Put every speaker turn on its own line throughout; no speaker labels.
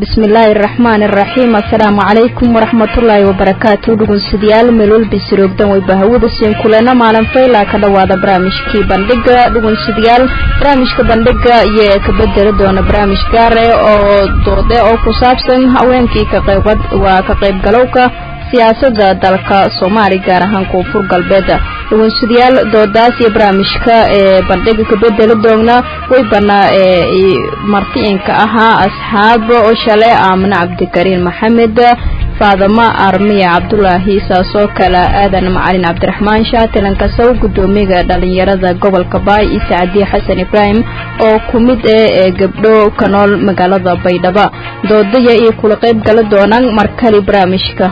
bismillaahi araxmaani araxiim assalaamu calaykum waraxmatullaahi wabarakaatu dhugunsidayaal meelwalba siroogdan way bahawada siin kulena maalin faylaa ka dhowaada barnaamijkii bandhiga dhugunsidayaal barnaamijka bandhiga iyo ka bedeli doona barnaamij gaare oo doode oo ku saabsan haweenkii waa ka qaybgalowka siyaasada dalka soomaali gaar ahaan koonfur galbeed dhugunsadayaal doodaas iyo barnaamijka ee bandhiga ka bedeli doona way banaa martiinka ahaa asxaab oo shalay aamine cabdikariin maxamed faadamo armiya cabdulaahi saasoo kale aadan macalin cabdiraxmaan shaatilan kasow gudoomiyaga dhalinyarada gobolka baay iyo sacdiye xasan ibraahim oo ku mid ah ee gabdho ka nool magaalada baydhabo doodaya iyo kula qayb gala doonaan markali barnaamijka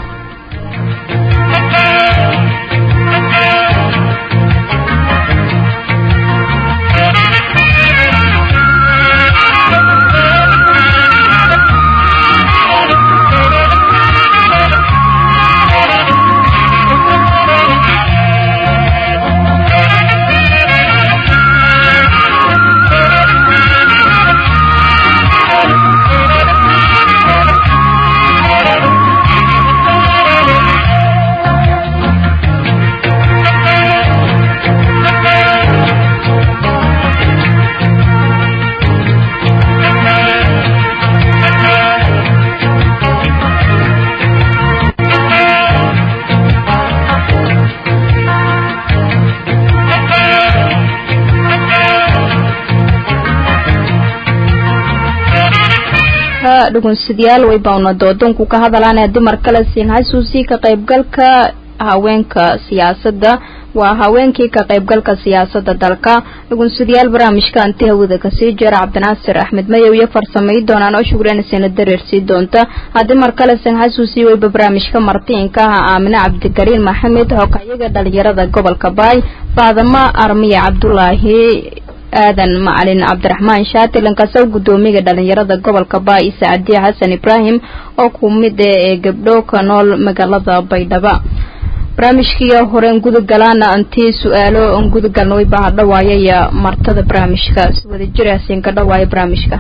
dhugunsadayaal way bauna doodonku ka hadalaan haddii mar kale siin xasuusii ka qaybgalka haweenka siyaasadda waa haweenkii ka qaybgalka siyaasada dalka dhugunsadayaal barnaamijka anti hawada kasii jira cabdinaasir axmed mayow iyo farsamay doonaan oo shugreynasina dareersii doonta haddii mar kale siin xasuusii wayba barnaamijka martiinka ah aamine cabdikariin maxamed hogahyaga dhalinyarada gobolka baay faadamo armiya cabdulaahi aadan macalin cabdiraxmaan shaatilan kasow gudoomiyaga dhalinyarada gobolka baay iyo sacdiye xasan ibraahim oo ku mid ah ee gabdho ka nool magaalada baydhabo barnaamijkii horeen gudagalaana antii su-aalo on gudagalna way baa dhawaayaya martada barnaamijka si wada jiraasin ka dhawaaya barnaamijka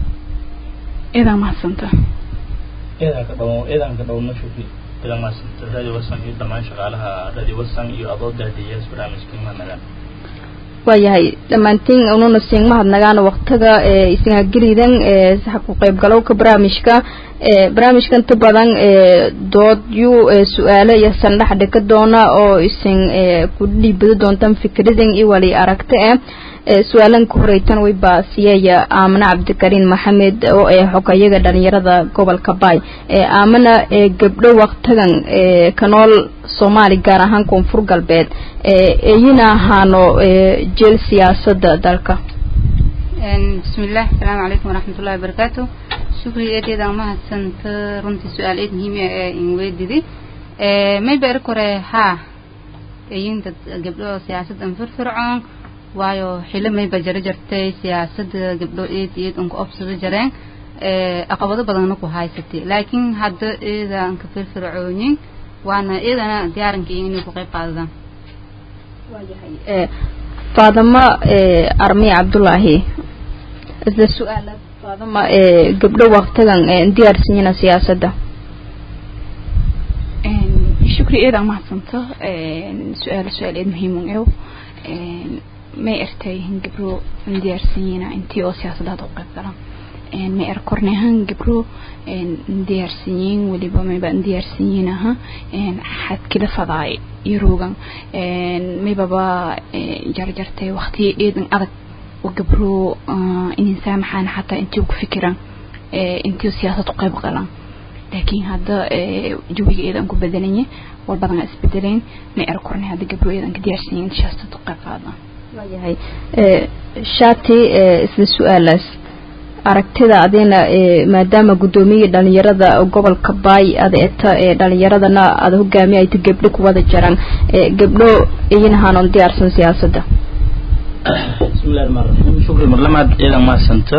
idaa mahadsanta
eedan ka dhawo eedan ka dhawna shufi idaa mahadsanta radio wasan iyo dhammaan shaqaalaha radio wasan iyo adoo daadiyaas barnaamijkii mahadnagaan
waayahay dhammaantiin ununa siin mahadnagaana waktiga isingagelidan ku qaybgalowka barnaamijka barnaamijka inta badan doodyu su-aalo iyo sandhax dhika doona oo isin ku dhiibado doontaan fikradan iyo wali aragta eh su-aalan ka horeytan way baasiyeeya aamine cabdikariin maxamed oo ee xogayaga dhalinyarada gobolka baay aamina gabdho waktigan ka nool soomaali gaar ahaan koonfur galbeed eyina ahaano jeel siyaasada dalka
bismillaah asalaamu calaykum waraxmatullahi wabarakaatu shukri eedeedaan mahadsanta runtii su-aal eed muhiima ee inweydidi mayba eri kore haa eyin dad gabdho siyaasaddan firfircoon waayo xilo mayba jaro jartay siyaasada gabdho eed eed unka obsado jareen caqabado badanna ku haysatay laakiin hadda eedaan ka firfircoonin waana eedana diyaaranka inay ku qayb qaadadaan
faadamo armiya cabdulaahi isla su-aala faadama gabdho waktigan diyaarsanyina siyaasadda
shukri eedaa mahadsanto su-aal su-aal eed muhiimun ew may ertay gabro diyaarsanyiina intii oo siyaasadaada u qayb galan may er kornehan gabro diyaarsanyiin weliba mayba diyaarsanyiin aha xadkila fadaay yaroogan maybaba jarjartay waqtiya eedan adag oo gabro inin saamaxaan xataa intii ku fikiran intii siyaasad u qayb galan laakiin hadda jawiga eedan ku bedelanye war badan isbedeleen may er korne hadda gabro eedan ka diyaarsanyiin siyaasad u qayb qaadan
waayahay shaati isla su-aalaas aragtida adina maadaama guddoomiya dhalinyarada gobolka baay ada eta dhalinyaradana ada hogaamiya ayta gabdho kuwada jaraan gabdho iyin ahaanon diyaarsan siyaasadda
bismillahi rahmaan raxiim shukri marlamaad ciidan mahadsanta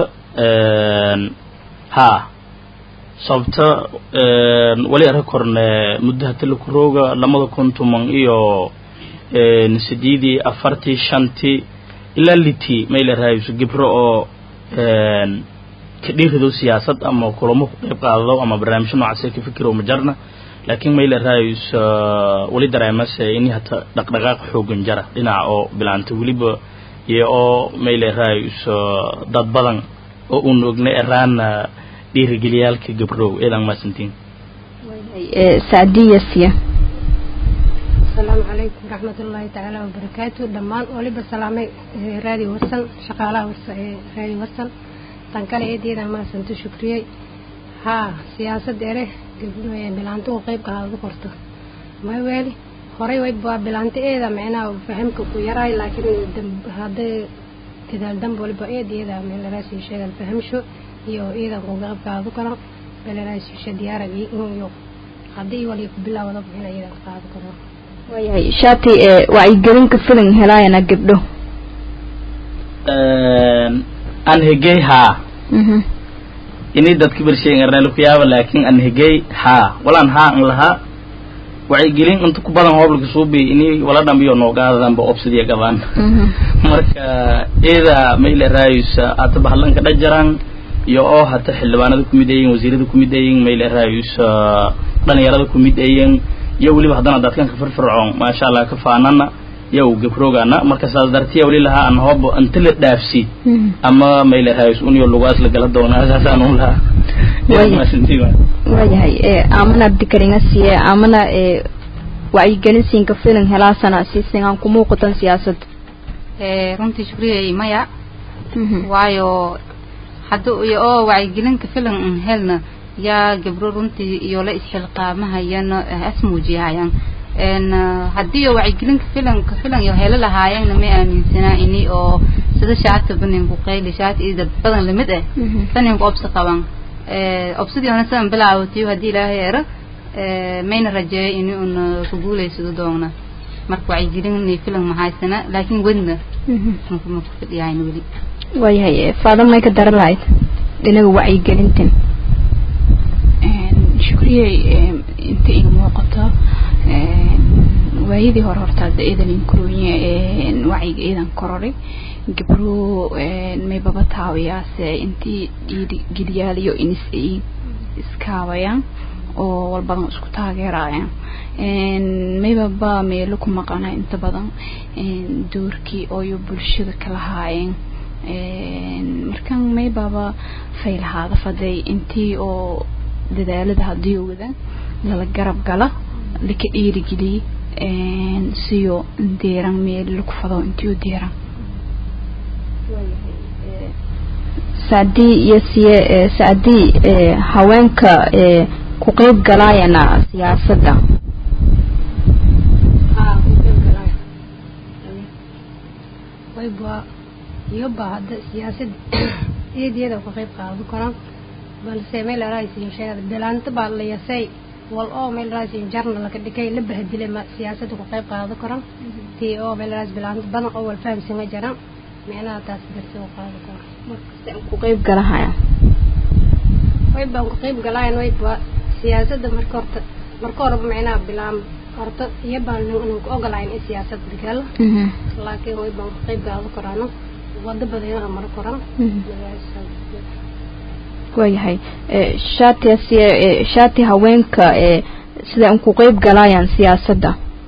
haa sababta wali arka korne muddaha talakurooga lamada kun tuman iyo sideedii afartii shantii ilaa litii mayla raayso gibro oo ka dhiirido siyaasad ama kulamo ku qayb qaadado ama barnaamijyo noocaas ka fikiro ma jarna laakiin mayla raayus weli dareemase ini hata dhaqdhaqaaq xoogan jara dhinaca oo bilaanta weliba iyo oo mayla raayus dad badan oo uun ogna eraana dhiirigeliyaalka gabrow eedan maasantiin
sacdiya siya
asalaamu calaykum waraxmatullaahi tacaala wabarakaatu dhammaan waliba salaamay raadi warsan shaqaalaha warsa ee raadi warsan tan kale eedeeda maasanto shukriyey haa siyaasad ere bilaanto u qeyb qaadadu qorto maweeli horey waa bilaanto eeda micnaha fahamka ku yaraay laakiin hadday gadaal dambe waliba eedeeda meelaraasi sheegan fahamsho iyo iidan ku qeyb qaadadu karo meelaraasi she diyaarag iyo haddii wali ku bilaawada ina iidan qaado karo
waayahay shaati wacyigelinka filan helaayana gabdho
an hegey haa ini dadka bersheegen arneel ku yaaba laakiin an hegey haa walaan haa an lahaa wacyigelin inta ku badan hooblka suubi ini wala dhambiyo noogaadadanba obsidiya gabaan marka ida mayle raayusa hata bahlanka dhajaran iyo oo hata xildhibaanada kumid ayin wasiirada kumid ayin mayle raayusa dhalinyarada kumid ayin iyo weliba haddana dadkanka firfircoon maasha allah ka faanana yow gabrogana marka saas dartiya weli lahaa an hoobo inta la dhaafsi ama mayla raayus uniyo lugaas la gala doonaa saasaan u lahaa
waayahay amana dikaringa siye amana wacyigelin siinka filan helaasana sisingaan ku muuqatan siyaasad
runtii shukriyay maya waayo hadda iyo oo wacyigelinka filan un helna yaa gabro runtii iyo la isxilqaamahayana as muujiyahayaan haddii oo wacyigelinka filanka filan iyo helo lahaayeenna may aaminsanaa ini oo sida shaata baninku qayli shaata iyo dad badan lamid ah baninku obsi qaban obsidii hona sidan bilaawatiyo haddii ilaahay ero mayna rajeeyo ini una ku guulaysado doona marka wacyigelin filan mahaysana laakiin wedna ma ku fidhiyahayna weli
waayahay faada may ka daran lahayd dhinaga wacyigelintan
shukriyey inta ina muuqato waayadii hore horta hadda iidan inkurooye wacyiga iidan kororay gabro may baba taawayaase intii dhiirigeliyaaliyo inis ay iskaabayaan oo walbadan isku taageerayaan maybaba meelo ku maqana inta badan doorkii ooyo bulshada ka lahaayeen markan maybaba faylahaada faday intii oo dadaalada haddii wada lala garab gala laka dhiirigeliye siyo deeran meel laku fado intiyo deeran
sacdii iyo siye sacdii haweenka ku qeyb galaayana siyaasadda
haa ku qeyb galaayo wayba iyoba hadda siyaasad eedeeda ku qeyb qaado karaan balse meel raaysin sheegada bilaanta baa la yasay wal oo meel raaysin jarna laka dhikay la bahdilay ma siyaasadda ku qeyb qaado karan tii oo meel raayis bilaanta badan oo wal fahamsama jaran micnaha taas darsi u qaado karo
ku qeyb galahaya
way baan ku qeyb galaayan way ba siyaasadda marka horta marka horeba micnaha bilaam horta iyo baan ku ogolayn in siyaasad gal laakiin way baan ku qeyb qaado karaano wado badan maro koran
waayahay shaati siye shaati haweenka sida an ku qeyb galaayaan siyaasadda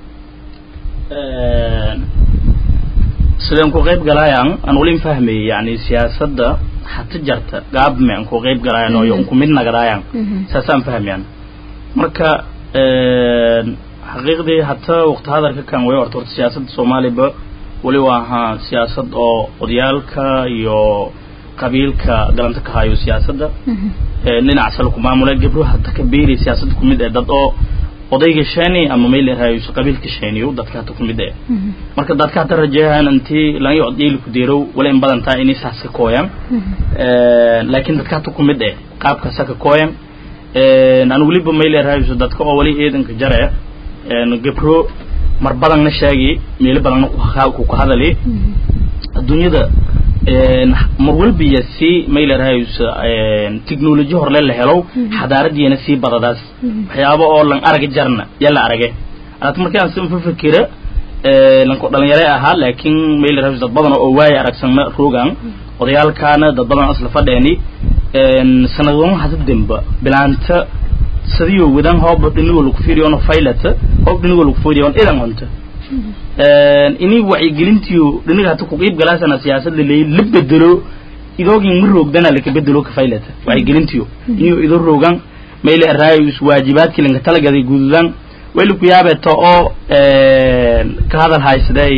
sideen ku qayb galaayaan aan wali fahmayay yani siyaasadda hata jarta gaabme aan ku qayb galaayan oo ku mid nagadaayaan saasaan fahmayaan marka xaqiiqdii hata waqti hadarka kan way horta horta siyaasadda soomaaliba wali waa ahaa siyaasad oo odayaalka iyo qabiilka galanta ka hayo siyaasadda dhinaca sale ku maamula gabro hata ka beeri siyaasadda kumid ee dad oo odayga sheeni ama meel raayus qabiilka sheeniyo dadka hata kumid ee marka dadka hata rajeeyaan intii lan yocod yeeli ku deerow wala in badan taa inay saas ka kooyaan laakiin dadka hata kumid ee qaabka saka kooyan aan weliba meel raayus dadka oo wali eedanka jare gabro mar badanna sheegi meelo badanna ku ka hadali adduunyada mar walbiya si mayla rahayus technology horle la helo xadaaradiina sii badadaas waxyaabo oo lan arag jarna yala arage arat markaan si fa fikira lanko dhalinyare ahaa laakiin mayla rahayus dad badan oo waaye aragsanna rogan odayaalkaana dad badan asla fadheeni sanadwama hada demba bilaanta sadiyo wadan hooba dhinigo lagu fiiriyo ono faylata hoob dhinigo lagu fiiriyo on idan honta ini wacyigelintiyo dhiniga hata ku qiib galaasana siyaasad laleey la bedelo idoogin ma roogdana laka bedelo ka faylata wacyigelintiyo iniyo ido roogan mayle raayus waajibaadkii lanka talagaday gududan wayla ku yaabeeto oo ka hadal haysaday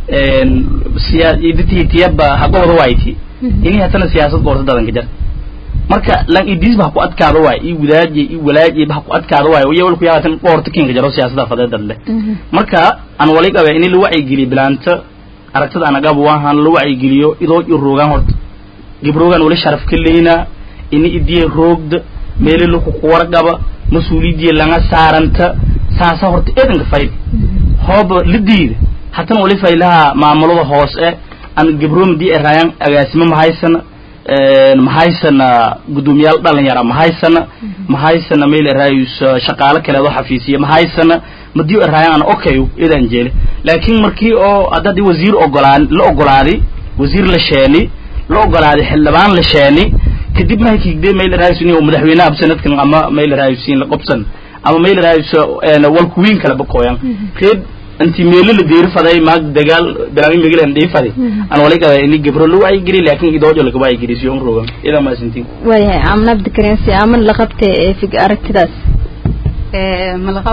siyaaditiyaba haqooda wayti ini hatana siyaasad goorta dadanka jar marka lan idisba ha ku adkaado waay i wadaaje i walaaje ba ha ku adkaado waay iyo walku yaabatan goorta kinka jaro siyaasada fadeedad leh marka aan wali qabe in la wacyigeliyo bilaanta aragtada aan agab waahan la wacyigeliyo idoo i roogaan horta gibroogan wali sharaf ka leyna ini idiye roogda meele laku kuwarqaba mas-uuliyadiya laga saaranta saasa horta eedanka fayl hooba la diida hatana wali faylaha maamulada hoose aan gibroomadi eraayan agaasimo mahaysana mahaysana guddoomiyaal dhalinyara mahaysana mahaysana meel eraayus shaqaalo kaleedo xafiisiya mahaysana madiyo eraayan aan okay idaan jeele laakiin markii oo haddadii wasiir ogolaan la ogolaaday wasiir la sheeni la ogolaaday xildhibaan la sheeni kadib mahay kigde meel eraayus inuu madaxweynaha sanadkan ama meel eraayus in la qobsan ama meel eraayus walkuwiin kala bakooyan reed inti meelo la deeri faday maag dagaal bilaami megel aan dhii faday aan wali qaba ini gabro la wacyi geli laakiin idoojo laga wacyi geli siyo rogan idan ma sintiin
waayahay amna abdikarein si aman la qabtay ee fig aragtidaas
malaqaw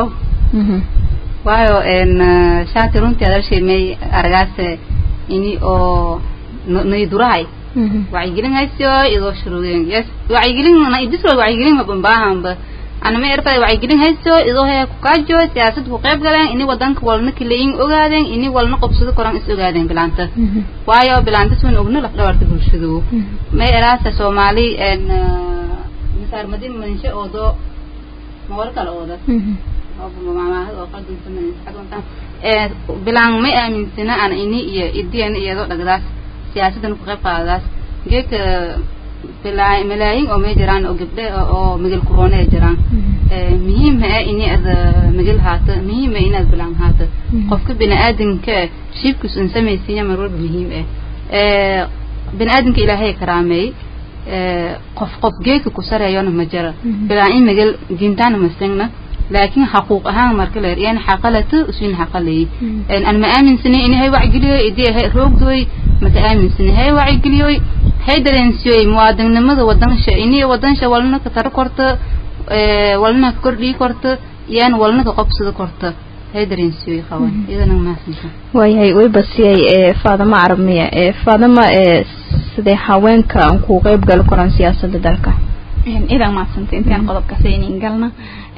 waayo shaati runtii adalshay may aragaas ini oo naydurahay wacyigelin haysiyo idoo shuruudeen yes wacyigelin na idisro wacyigelin mabambaahanba anama erfada wacyigelin hayso idoo hee ku kaajo siyaasad ku qayb galeen ini wadanka walna kilayin ogaadeen ini walna qobsado koran is ogaadeen bilaanta waayo bilaanta suun ogna laf dhawarta bulshadu may eraasa soomaali misaar madin manshe oodo mawar kale ooda bilaan may aaminsana ana ini iyo idiyana iyadoo dhagdaas siyaasadan ku qayb qaadadaas geeka malaayin oo may jiraan oo gabdhe oo migil corona ay jiraan muhiim ah in aad migil haato muhiim ah inaad bilaan haato qofka bini'aadanka shibkus un samaysiiya mar walba muhiim ah bini'aadanka ilaahay karaameey qof qof geeka ku sareeyona ma jira bilaan in migil diintaana ma singna laakiin xaquuq ahaan marka la yani xaqalato usin xaqalay an ma aaminsani in hay wacgeliyo idii hay roogdoy maka aaminsani hay wacgeliyo hay dareensiyoy muwaadinimada wadansha ini wadansha walna ka taro korto walna ka kordhii korto yaan walna ka qobsado korto hay dareensiyoy qaban iyadana maasinta
waayahay way basiyay ee faadama arabmiya ee faadama ee sidee haweenka aan ku qayb gal koran siyaasadda dalka
idan maadsanta intaan qodobka saynin galna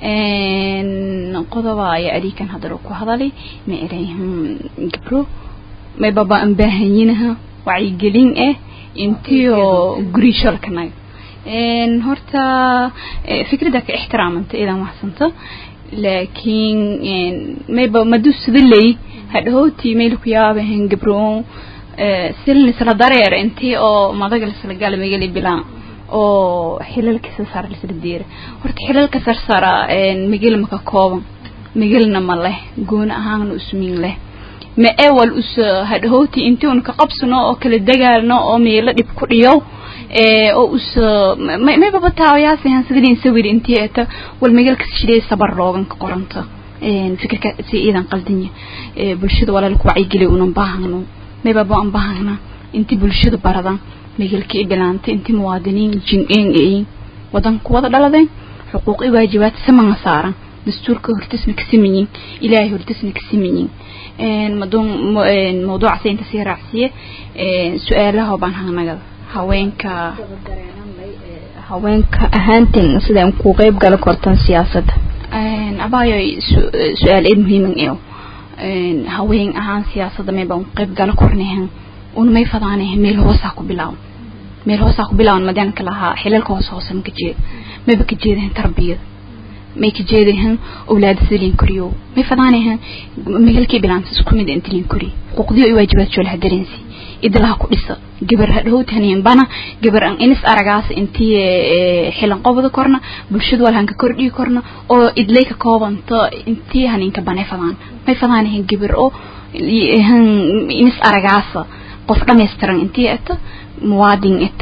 qodoba ayaa adiikan haddana ku hadalay ma erayhan gabro may baba aan baahanyinaha wacyigelin ah intiyo guri shalkanaga horta fikradda ka ixtiraamanta idan waxsanta laakiin mayba madu sida ley hadhowtii mayl ku yaabahan gabro silin isla dareer intii oo madaga lisla galmageli bilaan oo xilalka sarsara lisla diira horta xilalka sarsara migil maka kooban migilna ma leh gooni ahaanna usmiin leh ma ewal us hadhowti intii un ka qabsano oo kala dagaalno oo meelo dhib ku dhiyo oo us may baba taawayaasihan sidin sawir intii eta wal migilka shidee sabar loogan ka qoranta fikirka si iidan qaldanya bulshada walaalku wacyigeliy unan baahano may baba aan baahana intii bulshada baradan migilkii bilaantay intii muwaadiniin jin-een eeyin wadanku wada dhaladeen xuquuq i waajibaad samanga saaran dastuurka hortisna ka simanyin ilaahay hortisna ka simanyin maduun mawduuca saynta sii raacsiye su-aalaha baan hanagada haweenka
haweenka ahaantin sidaan ku qayb gala kortan siyaasadda
abaayo su-aal eed muhiiman eo haween ahaan siyaasadda may baan qayb gala kornahan un may fadaanahe meel hoosaa ku bilaawan meel hoosaa ku bilaawan madaanka lahaa xilalka hoose hoose ma ka jeeda mayba ka jeedahan tarbiyada may ka jeedahan awlaada sida liin koriyo may fadaanahan megalkii bilaanta isku mid inta liin koriyo xuquuqdiyo i waajibaad joolaha dareensi idlaha ku dhisa gabar hadhowt haniin bana gabar an inis aragaas intii xilan qobda korna bulshada wal hanka kordhii korna oo idlay ka koobanta intii haniinka banay fadaan may fadaanahan gabar oo inis aragaasa qof dhammaystiran intii eta muwaadin eta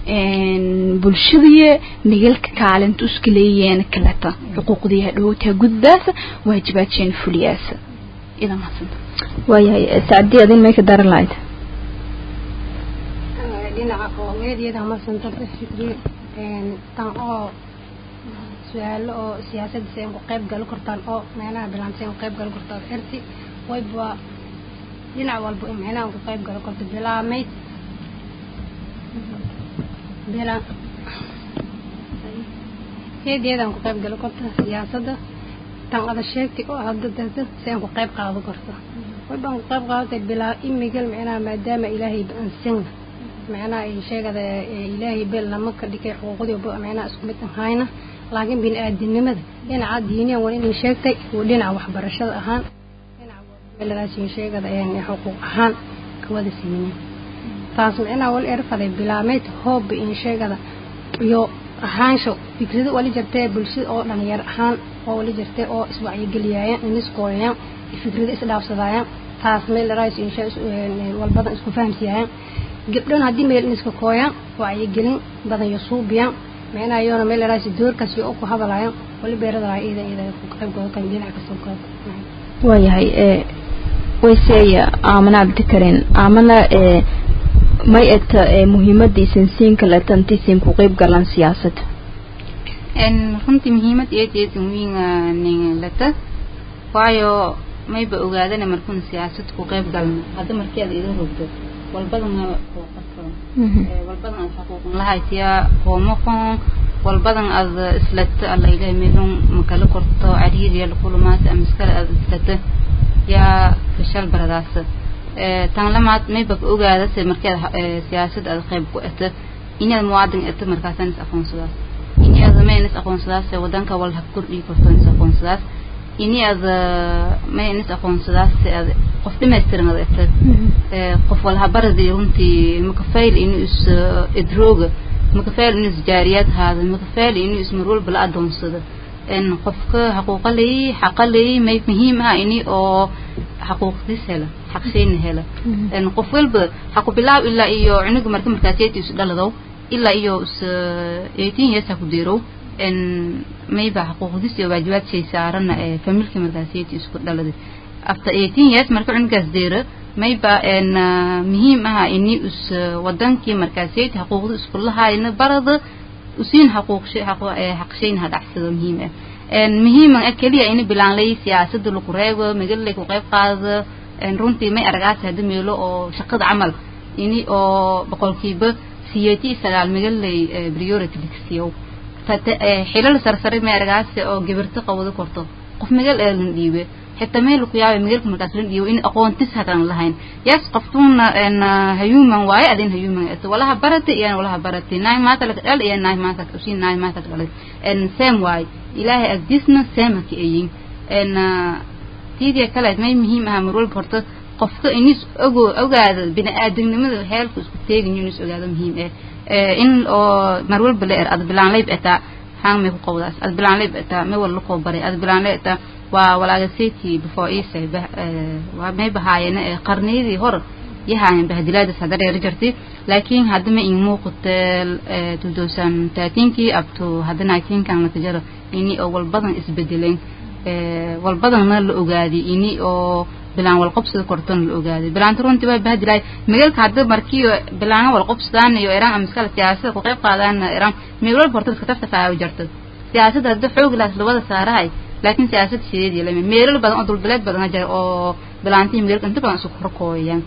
bulshadii nigalka kaalinta iska leeyeen kaleta xuquuqdii hadhowtaa gudbaasa waajibaadsheen fuliyaasa idan hadsanta
waayahay sacdii adin may ka daran lahayd
dhinaca oo meedyada masanta shukriye tan oo su-aalo oo siyaasadda si ku qayb galo kartaan oo meelaha bilaan si ku qayb galo kartaan erti wayba dhinac walba micnaha ku qayb galo karto bilaamayd bila heedeedan ku qayb galo karto siyaasadda tan ada sheegtay oo hadda dada si aan ku qayb qaado karto waybaan ku qayb qaadatay bilaa imigal micnaha maadaama ilaahay ba-ansan micnaha ay sheegada ilaahay bel lama ka dhigay xuquuqdii micnaha isku mid ahayna laakiin bini aadamnimada dhinaca diiniyan waa inay sheegtay dhinaca waxbarashada ahaan dhinaca sheegada xuquuq ahaan kawada siinin taas micnaha wal erfaday bilaameyd hooba in sheegada iyo ahaansho fikrado wali jirtee bulshada oo dhalinyar ahaan oo wali jirtee oo iswacyigeliyaayan iniskooyayaan fikrado isdhaafsadaayaan taas meel rais walbadan isku fahamsiyaayaan gabdhan haddii meel iniska kooyaan wacyigelin badan iyo suubiyaan micnaha iyoona meel rais doorkaas iyo ku hadalaayaan wali beeradalaa iyada iyada ku qaybgooda kan dhinac kasta qayb
waayahay wayseeya aamana abdikarin aamana may eta muhiimadiisan siin kaletantiisin ku qayb galan siyaasadda
runtii muhiimad eedeedan wiin lata waayo mayba ogaadana markuun siyaasad ku qayb galno hadda markii aad ida rogdo walbadana xuquuqato walbadan aad xuquuqan lahaytiya qoomaqon walbadan aad islata alla ilahay meelun makala korto cariiriya lakulumaata ama iskale aad islata yaa fashal baradaas tan lamaad mayba ka ogaadase markii aad siyaasad aad qayb ku eta inaad muwaadin eta markaasaan is aqoonsadaas ini aad mayn is aqoonsadaas wadanka wal ha kordhii karto is aqoonsadaas ini aad mayn is aqoonsadaas aad qof dhamaystiran aad eta qof walha baradi runtii makafayl inuu is idrooga makafayl inuu is jaariyaad haado makafayl inuu is marwalba la adoonsado en qofka xaquuqa leeyi xaqa leeyi may muhiim ah ini oo xaquuqdiis hela xaqshayna hela en qof walba xaqu bilaaw ilaa iyo cunuga marka markaasiyati is dhaladow ilaa iyo is eighteen years ha ku deerow en mayba xaquuqdiis iyo waajibaad shay saarana ee familka markaasiyati isku dhaladay after eighteen years marka cunugaas deero mayba en muhiim ah ini is wadankii markaasiyati xaquuqda isku lahaayna barada usiin xaquuq xaqshayn ha dhacsado muhiim ah muhiiman ah keliya ini bilaan lay siyaasada lagu reebo magalay ku qayb qaado runtii may aragaas hadda meelo oo shaqada camal ini oo boqolkiiba siyeeti sagaal magalay priority digsiyow xilal sarsare may aragaas oo gabarto qawado korto qof magal eelan dhiibe xitaa meel ku yaabay magalka markaas la dhiibo in aqoontis hadan lahayn yes qoftuuna hayuman waaye adin hayuman eto walaha barate iyo walaha barate naay maanta laka dhal iyo naay maanta usi naay maanta dhalay en same waaye ilaahay agdisna same ka ayin en tiidiya kale may muhiim ah mar walba horta qofka inis ogo ogaada bini aadamnimada heelku isku teegin inis ogaado muhiim eh in oo mar walba la er ad bilaan layb etaa haan may ku qowdaas ad bilaan layb etaa may wala koo baray ad bilaan layb etaa waa walaaga city before isa waa may bahaayeen qarniyadii hor yahaayeen bahdilaadaas hadda dheer jirtay laakiin hadda ma in muuqatel 2013kii up to hadda 19kan la jaro ini oo walbadan isbedeleen walbadanna la ogaaday ini oo bilaan walqobsada korton la ogaaday bilaanta runtii waa bahdilaay magaalka hadda markii bilaana walqobsadaan iyo iraan amiskala siyaasada ku qayb qaadaan iraan meel walba horta iska taftafaayo jirta siyaasadda hadda xoog laas labada saarahay laakiin siyaasad sideedii lama meelal badan oo dulbileed badan jira oo bilaantii magaalka inta badan isku korkooyaan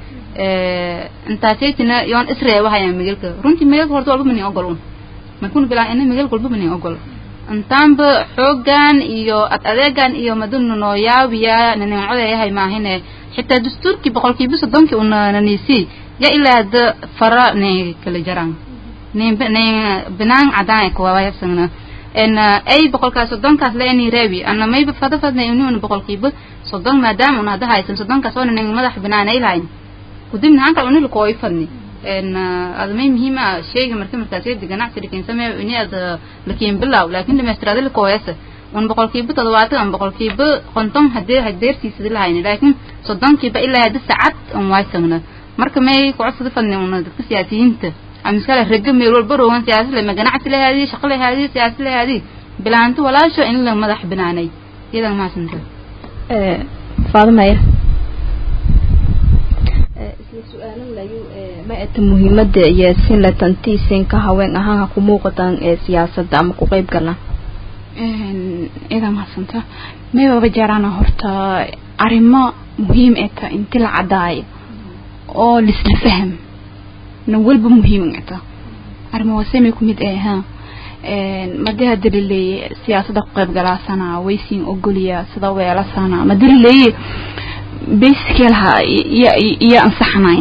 intaasaytina yoon isreebahayaan magaalka runtii magaalka horta walba manin ogol un markuun bilaan ina magaalka walba manin ogol intaanba xoogan iyo ad adeegan iyo madunu noo yaabiya nanincodayahay maahine xitaa dastuurkii boqolkiiba soddonkii una nanisi ya ilaa hadda fara nay kala jaraan nin nin binaan cadaan kuwaayasagna en ay boqolkaas soddonkaas la ini reebi ana mayba fada fadna inuuna boqolkiiba soddon maadaama una hadda haysan soddonkaas oona nin madax binaan ay lahayn kudibna hanka uni lakooy fadni en ada may muhiim ah sheyga marka markaasiyada ganacsi lakin sameeyo ini ada lakin bilaw laakin dhamaystiraada lakooyasa un boqolkiiba toddobaatan ama boqolkiiba konton hadee hadeertiisada lahayni laakin soddonkiiba ilaa hadda sacad un waysagna marka may kucodsada fadni una dadka siyaasiyiinta amiskale raga meel walba rogan siyaasad le ma ganacsi lahaadii shaqo lahaadii siyaasad lahaadii bilaanto walaasho in la madax banaanay iyadan maasanta
faadumaya isla su-aalan layu ma eta muhiimada iyo sin la tantiisinka haween ahaan ha ku muuqataan ee siyaasadda ama ku qeyb galaan
iyadan mahadsanta maybaba jeeraana horta arrimo muhiim eta inti la cadaayo oo lisla faham na walba muhiim eta arrimo wasemay ku mid eh ha madii hadii laleeye siyaasada ku qayb galaasana waysiin ogoliya sida weelasana madii laleeye basically laha iyo ansaxnayn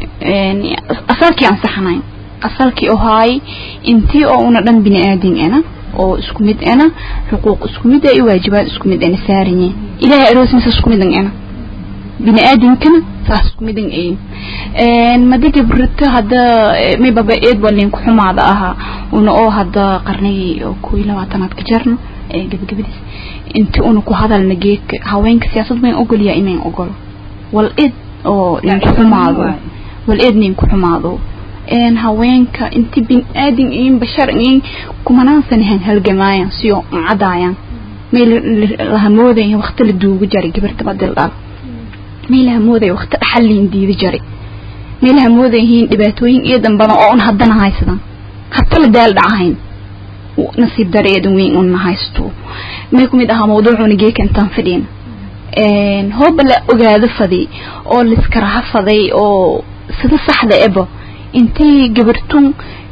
asalkii ansaxnayn asalkii oo haay intii oo una dhan bini aadin ana oo isku mid ana xuquuq isku mid ah iyo waajibaad isku mid ana saarinye ilaahay aroosmisa isku mid ana bini aadinkana saas isku mid ay madi gabrito hadda may baba eed walin ku xumaada ahaa una oo hadda qarnigii oo koo iyo labaatanaad ka jarno gabagabadiis inti una ku hadalna geedka haweenka siyaasad mayn ogolyaa inayn ogolo wal eed oo ninku xumaado wal eed ninku xumaado een haweenka inti bin aadin in bashar in kumanaan sanahan halgamaayan siyo cadaayan may lahamoodayn waqti la duugu jaray gabarta badil dhal may lahamooday waqti dhaxalin diidi jaray may lahamoodayihiin dhibaatooyin iyo dambana oo un haddana haysadan hata la daal dhacahayn nasiib dareedan weyn una haysto may ku mid ahaa mawduucuna geeka intaan fadhiina hooba la ogaado faday oo liskaraha faday oo sida saxda eba intay gabartun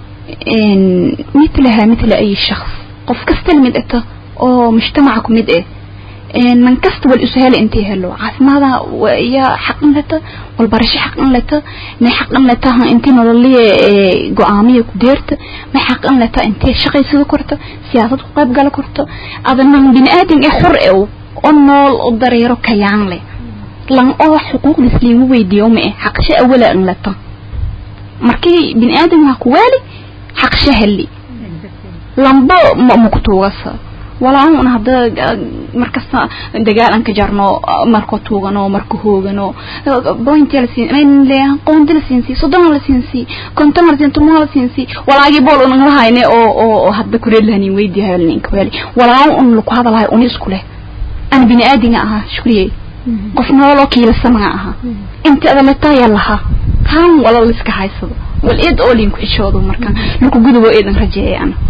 mitlaha mitla ay shakhs qof kasta lamid ata oo mujtamaca ku mid eh من كست والأسهال أنت هلو عاف ماذا ويا حق لتا والبرش حق لتا ما حق لتا أنت نولي قوامية كديرت ما حق لتا أنت شقي سيدو كرتا سياسة قيب قال كرتا أظن من بني آدم إحر أو أنول الضريرو كيان لي لان أو حقوق الإسلام ويديو مئة حق شيء أولا أن لتا مركي بني آدم هكوالي حق شهلي لنبا مكتوغسا walaa un hadda markasta dagaal aan ka jarno marko tuugano marko hoogano point la siin mayn leeyahan qoonti la siinsi soddon la siinsi konton la siin tumo la siinsi walaagi bool un la hayne oo oo hadda kureed lahanin weydi hayalnin kwali walaa un lagu hadalahay un isku leh ana bini aadinga ahaa shukriye qof nooloo kiilasamaga ahaa inta adaleta yalaha haan wala liska haysado wal eed oo linku xishoodo marka laku gudubo eedan rajeeyay ana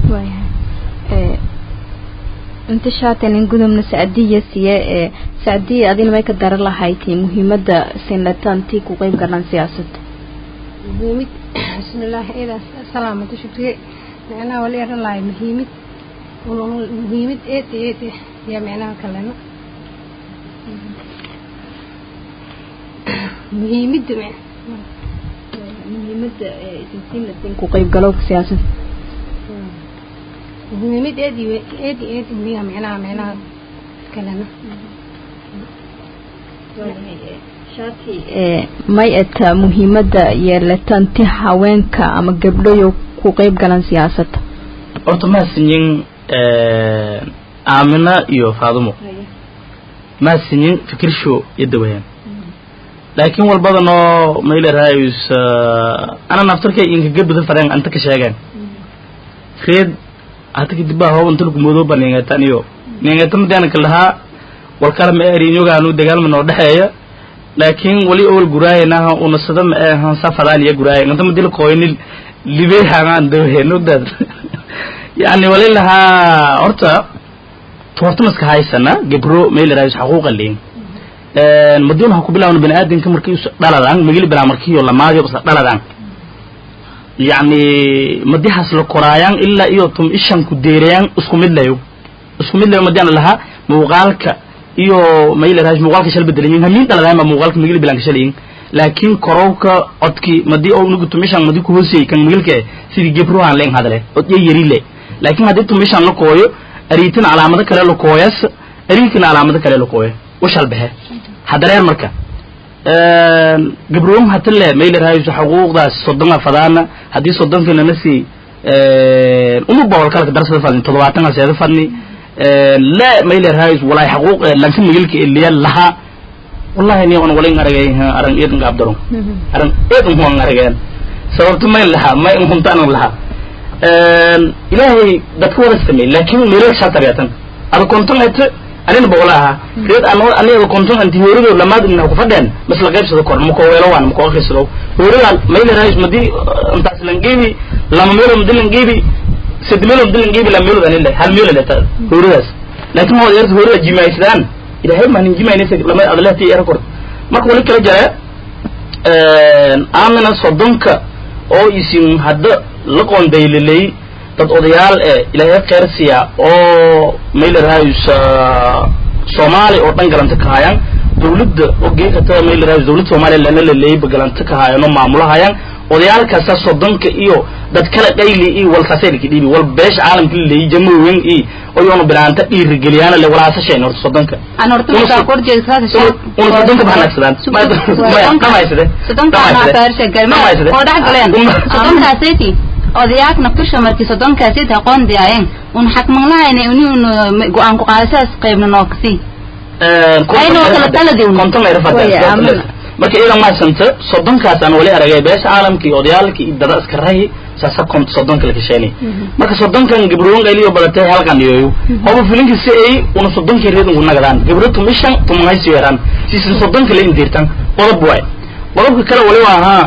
inta shaatanin gudubna sacdiya siye ee sacdiya adina may ka dara lahayti muhiimada sinlatantii ku qeyb galan siyaasadda
muhiimid bismillaah idaas salaamada shukriye macnaha wala eran lahay muhiimid muhiimid eed eed yaa macnaha kalena muhiimida
muhiimada sinlatin ku qeyb galo siyaasadda
muhiimid eed iyo eed eed miya macnaha macnaha kalena
may eta muhiimada yeelatanti haweenka ama gabdhayo ku qeyb galan siyaasadda
horta maasinyin aamina iyo faadumo maasinyin fikirsho yadawayaan laakiin walbadanoo mayleraayus ana naftarkay inka gabada fareen anta ka sheegeen reed hata kadib baa hooban tulku madooba neengatan iyo neengata madiana kalahaa walkala ma erin yogaanu dagaalma noo dhexeeya laakiin wali owal guraayanaha unasada ma ehan safadaan iyo guraaya nganta madila koyni libey hangaan dawhenodad yani wali lahaa horta toorta maska haysana gebro maylaraayus xaquuqa leyn madina ha ku bilaawna bani aadamka markii dhaladaan magili bilaa markiyo lamaadiyo basa dhaladaan yacni madihaas la koraayaan ilaa iyo tum ishan ku deerayaan isku mid layo isku mid layo madiana lahaa muuqaalka iyo maylaraayus muuqaalka shal bedelayin hamiin dhaladaan ba muuqaalka magili bilaan ka shalayin laakiin korowka codki madii oo nugu tumishan madii ku hoosiyey kan magilka sidii gebruhan leen hadale od iyo yari le laakiin haddii tumishan la kooyo ariitin calaamado kale la kooyas ariikina calaamado kale la kooyo washal bexe hadareer marka gabroom hatale maylaraayus xuquuqdaas soddona fadaana haddii soddonkina nasi uma boqol kalka darsada fadni toddobaatana seeda fadni la maylaraayus walay xaquuq lanka magilka eliya laha wallahi ni on walin aragay aran eedan gaabdaro aran eedan huan arageen sababto mayn lahaa may huntaan lahaa ilaahay dadka wada sameey laakin meelo shatariyatan ada konton ete anina boqola ahaa reed aniga konton anti hoorido lamaad ina ku fadheen mas la qaybsado kor mako weelo waan mako akhrisado hooridan mayla raayis madi intaas langeebi lama meelo madi langeebi sad meelo madi langeebi lama meelo anila hal meelo leta hooridaas laakin ma wada hoorida jimaaysadaan ilaahay ma nin jimaynaysa lama adalehti era kor marka wali kala jara aamina soddonka oo isin hadda la qoondaylilay dad odayaal ee ilaahay khayr siiya oo mayla raayus soomaali oo dhan galanta ka hayaan dawladda oo geekata mayla raayus dawladda soomaaliya lana laleeyba galanta ka hayaan oo maamulahayaan odayaalkaasa soddonka iyo dad kala qayli iyo walkaasay laki dhiibi wal beesha caalamka laleeyay jamooyin iyo oyoona bilaanta dhiirigeliyaana le walaasasheen horta soddonka
aan horta markaa kor jeegsaada
una soddonka bahanagsadaan dhamaysade
oo dhex galeen soddonkaaseti odayaakna kusha markii soddonkaaseti aqoon diyaayeen un xakmanlahayna uni un go-aan ku qaadashadas qaybna nookasi ayna kala taladiwn
konton ayra fadeen marka iyadan maasanta soddonkaas aan wali aragay beesha caalamka iyo odayaalka iyo dada iska rahi saasa kon soddonka la kasheenay marka soddonkan gabroon qayliyo badatay halkan iyoyo hoba filinka si ay una soddonka reed ugu nagadaan gabro tumishan tumahaysi weeraan sisa soddonka la indirtan qodob waay qodobka kale wali waa ahaa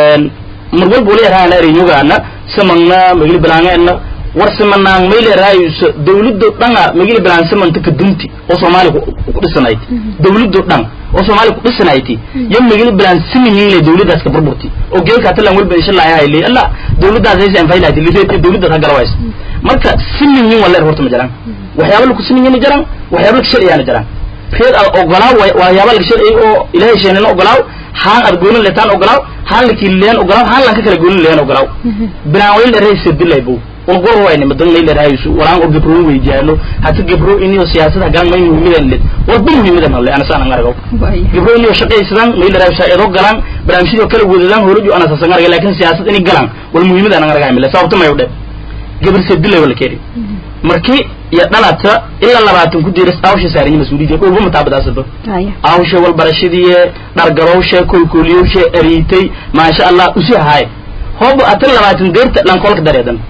mar walba wali araana arinyugaana samangna magili bilaangeena war simanaan mayle raayus dawladdo dhanga magili bilaan samanta kadunti oo soomaali ku dhisanayd dawladdo dhan oo soomaali ku dhisanayti yo magili bilaan siminle dawladdaas ka burburti oo geelka talan walba insha allah hayli alla dawladdaas aysan faylaati lireeti dawladda ta garaways marka siminyin wala horta ma jiraan waxyaabo lagu siminyin ma jiraan waxyaabo lagu sharciyaana jiraan reed al ogolaaw waxyaabo lagu sharciyay oo ilaahay sheenana ogolaaw haan ad goonin leetaan ogolaaw haan la kiiliyan ogolaaw haan lan ka kala goonin leeyan ogolaaw binaan wali la reeyay dilay buu un gor wayne madan may leerahaysu walaan oo gabro weydiyaano hata gabro iniyo siyaasada galan may muhiimadan led walba muhiimadan hale ana saan aragaw gabro iniyo shaqaysadan may leerahaysu eedo galan barnaamijyada kala wadadaan horoju ana saasan aragay laakiin siyaasad ini galan wal muhiimadan aan aragay mile sababta may u dhe gabar sedilay wala keeri markii iyo dhalata ilaa labaatan ku diiras awsha saarinya mas-uuliyadda dhulba mataabadaasaba awsha walbarashadii dhargarowsha kolkoliyowsha ariitay maasha allah usi haay hooba atan labaatan deerta dhankolka dareedan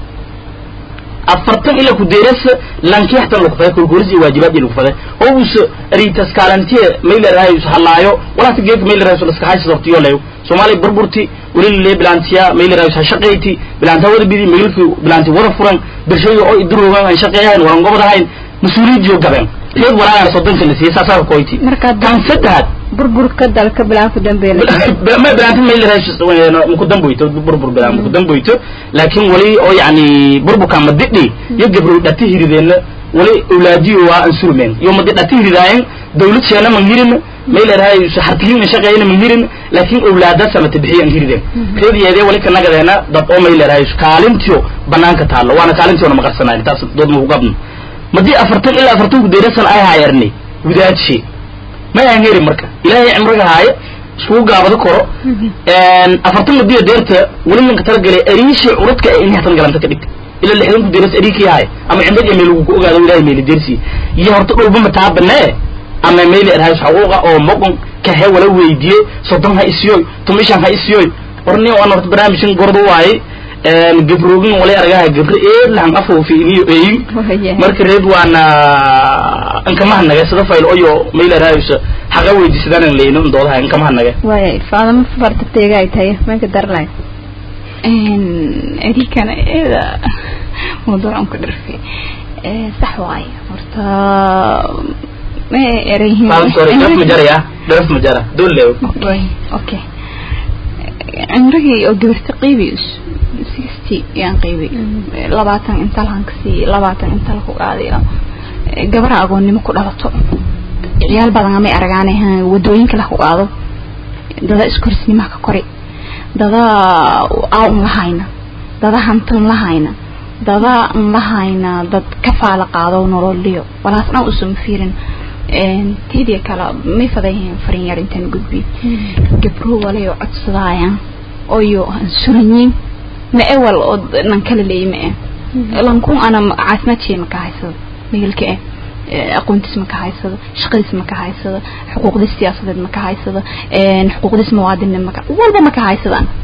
afartan ila ku deerasa lankiixtan lagu faday kolkolis iyo waajibaad iyo lagu faday oo us ariitas kaalantiye mayla rahayus halaayo walaata geedka mayla rahayus laska haysa dortiyo leeyo soomaaliya burburti weli lee bilaantiya mayla rahayus ha shaqayti bilaanta wada bidi maylki bilaanti wada furan birshayo oo idiroogan aan shaqeeyahayn waran gobadahayn mas-uuliyidiyo gabeen reed walaagana soddonka la siiyey saasaa koyti kan saddexaad
burburka dalka bilaan ku dambeeyay
ma bilaanta mayla rahayus muku damboyto burbur bilaan muku damboyto laakiin wali oo yani burburka madidhi iyo gabro dhati hirideenna wali awlaadiyo waa ansurmeen iyo madi dhati hiridaayen dawlad sheena man hirin mayla rahayus hartihin shaqeeyna man hirin laakiin awlaada samata bixiyo an hirideen reediyeedee wali ka nagadeena dad oo mayla rahayus kaalintiyo banaanka taallo waana kaalintiyoona maqarsanayn taas dood maku qabno madii afartan ilaa afartan ku deerasan ay haayarni wadaadshi ma aan heri marka ilaahay cimriga haaye iskugu gaabado koro afartan madiya deerta weli ninka talagalay ariishi curadka ee inihatan galanta ka dhigta ila lixdan ku deeras ariikii haay ama cimrad meel ku ogaado ilaahay meeli deersi iyo horta dhulba mataa banee ama meeli erhays xaquuqa oo moqon kahe wala weydiye soddon ha isiyoy tumishan ha isiyoy warni waan horta barnaamijkan gordo waaye gabrogin walay aragaha gabre eed lahan afoofi iniyo eyin marka reed waana inkamaha naga sida fayl oyo mayla raayusa haqa weydiisadaan leyno doodaha inkamaha naga
waaya faadama farta teega ay tahay meelka darlay
erikana eeda mawduucan ku dhirfay sax waaye horta ma erayhin
dharaf ma jaraya dharaf ma jara doolleew
okay cimrigii oo gabarta qiibiys sixty yaan qiibay labaatan inta lahan kasii labaatan inta laku qaadayo gabara agoonnimo ku dhalato ciyaal badan amay aragaane wadooyinka laku qaado dada iskorisnimaha ka kori dada aaw n lahayna dada hantan lahayna dada n lahayna dad ka faala qaado nololiyo walaas dhan usuma fiirin tiidiya kale may fadayihiin farin yar intaan gudbi gabro walayo codsadaayaan oyo suranyiin ma ewal oo nan kala leeyi ma eh lankun ana caafimaadkeena ka haysado meelka eh aqoontiis ma ka haysado shaqadiis ma ka haysado xuquuqdiis siyaasadeed ma ka haysado xuquuqdiis muwaadinimo maka walba ma ka haysadaan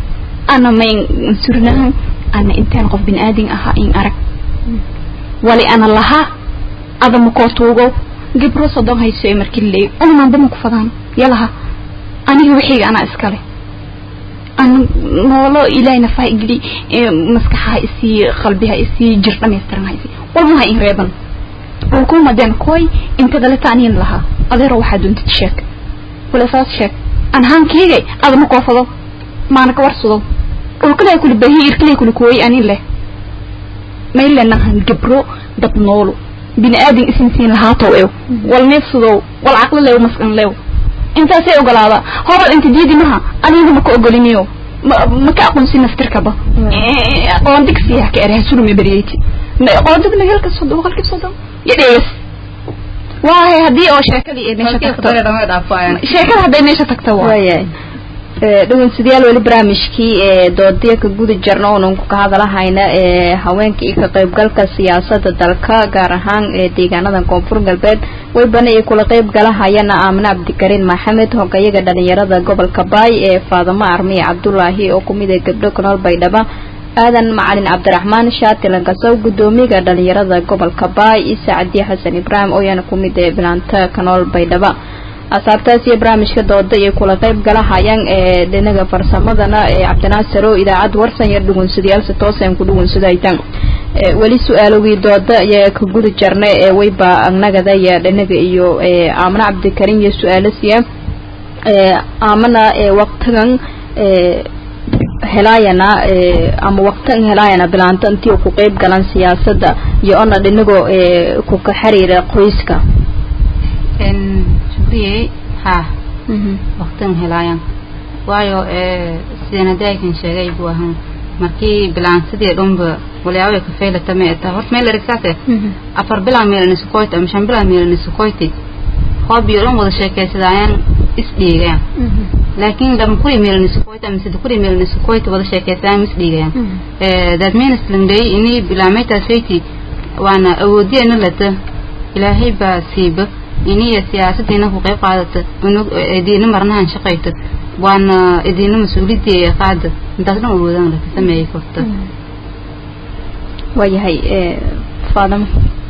ana mayn surnahan ana intaan qof bin aadin ahaa in arag wali ana lahaa adama kootuugo gibro sodon hayso ee markii leey unaanba ma ku fadaan yalaha aniga wixiga anaa iskale an noolo ilaahayna faa igeli maskaxaha isii qalbiha isii jir dhamaystiran haysi walmaha in reeban ulkumadeen koy inta daleta aniin lahaa adeero waxaa doontid sheeg wala saas sheeg an haankeyga adama koofado maana ka warsado ulkalay kuli bahi irkalay kuli kooy anin leh maylenahan gabro dad noolo bini aadin isinsiin lahaatow ew wal neefsadow wal caqli lew maskan lew intaasay ogolaada hobal inta diidi maha adiga maka ogoliniyo maka aqoonsi naftirkaba qoondigsiya ka erha surumi beriyeyti qoondigna helka sodon boqolkiiba sodon yadheegas waahay haddii oo sheekadii ay meesha tagto sheekada hadday meesha tagto waa
waayahay dhegeystayaal weli barnaamijkii ee doodiya ka guda jirna oonan ka hadalahayna ee haweenka iyo ka qaybgalka siyaasadda dalka gaar ahaan ee deegaanada koonfur galbeed waybana ay kula qayb galahayana aamine cabdikariin maxamed hogayaga dhalinyarada gobolka baay ee faadamo armiye cabdulaahi oo kumid ee gabdho kanool baydhaba aadan macalin cabdiraxmaan shaatilan kasow gudoomiyaga dhalinyarada gobolka baay isa cadiye xasan ibraahim ooyana kumid ee bilaanta kanool baydhaba asaabtaas iyo barnaamijka dooda iyo kula qayb galahayaan ee dhinaga farsamadana ee cabdinaasir oo idaacad warsan yar dhugunsadayaal si toosan ku dhugunsadaytan weli su-aalowii dooda ayaa ka guda jarna ee wayba anagada iyo dhinaga iyo aamana cabdikarim iyo su-aalasiya aamana waqtigan helaayana ama waqtigan helaayana bilaanta intii ku qayb galan siyaasada iyo ona dhinagoo ku ka xiriira qoyska
shukriye ha waqtigan helaayan waayo sideen haddii aykan sheegay buu ahaan markii bilaansadii dhunba walyaabo ka faylata ma eta horta meel erigsaase afar bilaan meelani sukoyti ama shan bilaan meelani sukoyti hoob iyo dhan wada sheekaysadayaan isdhiigayaan laakiin lama kuri meelani sukoyti ama sida kuri meelani sukoyti wada sheekaysadayaan isdhiigayaan that means langdhay ini bilaameytaas fayti waana awoodiyeena lata ilaahay baa siiba iniya siyaasadiina ku qayb qaadata idiina marnahan shaqayto waana idiina mas-uuliyadii qaada intaas dhan awoodaan laka sameeyay korta
waayahay faadamo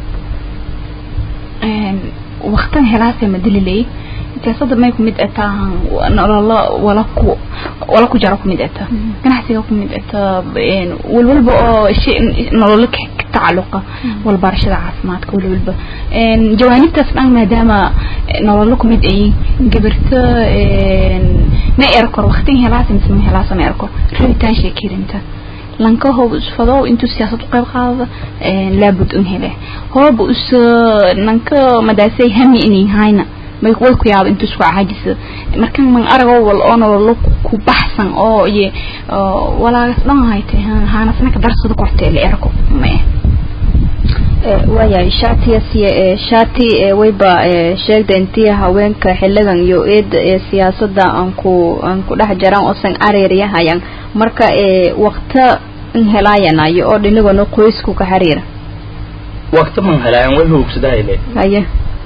waqtan helaase madililey siyaasada may kumid eta nololo wala ku wala ku jaro kumid eta ganacsiga kumid eta walwalba oo shay nololo ka tacaluqa walbarashada caafimaadka walwalba jawaanibtaas dhan maadaama nololo kumid ay gabarto ma erkor waqtin helaase mise ma helaasa ma erkor rabitaan sheekirinta lanka hoob isfado intuu siyaasad u qayb qaadada laabud un hele hoob us nanka madaasay hami inay hayna may way ku yaaba intuu isku caajisa markan man arago wal oo nololo ku baxsan oo iyo walaagas dhan haytay haanasna ka darsada kortee la erko mae
waayahay shaatiyasiya shaati wayba sheegda intii haweenka xiligan iyo eeda ee siyaasada aan ku aan ku dhex jiraan oosan areeryahayan marka waqta in helaayanayo oo dhinagona qoysku ka xiriira
waqti man helaayan way hoogsadahayle
haye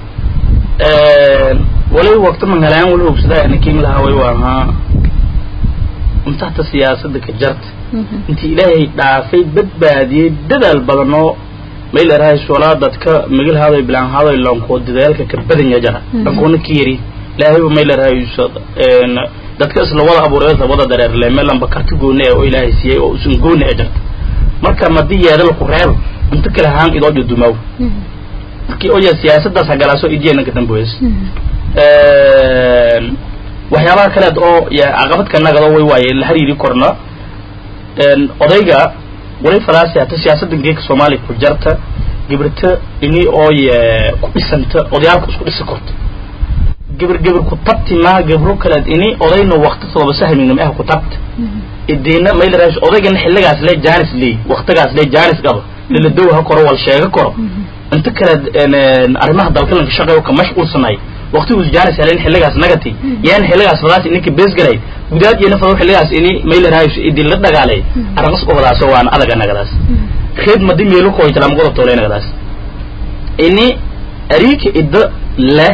wali waqti man helaayan wali hoogsadahaya ninkin lahaa way waahaa untahta siyaasada ka jarta intii ilaahay dhaafay badbaadiyey dadaal badan oo mayl erahay solaa dadka migil haday bilaan haday lanko dadaalka ka badan yajara dhankoona ka yari ilaahayba mayl erahay dadka isla wada abuuray isla wada dareerle meelanba karti gooni ee oo ilaahay siiyey oo usan gooni ee jarta marka madii yeedala ku reebo inta kale haan idoo dhudumaaw markii oo yaa siyaasadaas hagalaaso idiyana ka damboys waxyaabaha kaleed oo ya caqabad ka nagado way waaye la xiriiri korna odayga wali falaasi hata siyaasadan geeka soomaaliya ku jarta gibirta ini oo ku dhisanta odayaalka isku dhisi korta gibir gibir ku tabti maa gibro kaleed ini odayna waqti todoba sahminam ah ku tabta idiina maylaras odaygana xilligaas le jaanis leey waqtigaas le jaanis qaba lala dow ha koro wal sheega koro inta kaleed arrimaha dalka lanka shaqeeyo ka mashquulsanay waqtigu jaanis helen xilligaas nagati yaan xilligaas fadaas ininka bees galay gudaad iyo nafado xilligaas ini maylaraayo idin la dagaalay araqas qobadaas waan adaga nagadaas khid madi meelo ko itala maqodo tole nagadaas ini arika idda la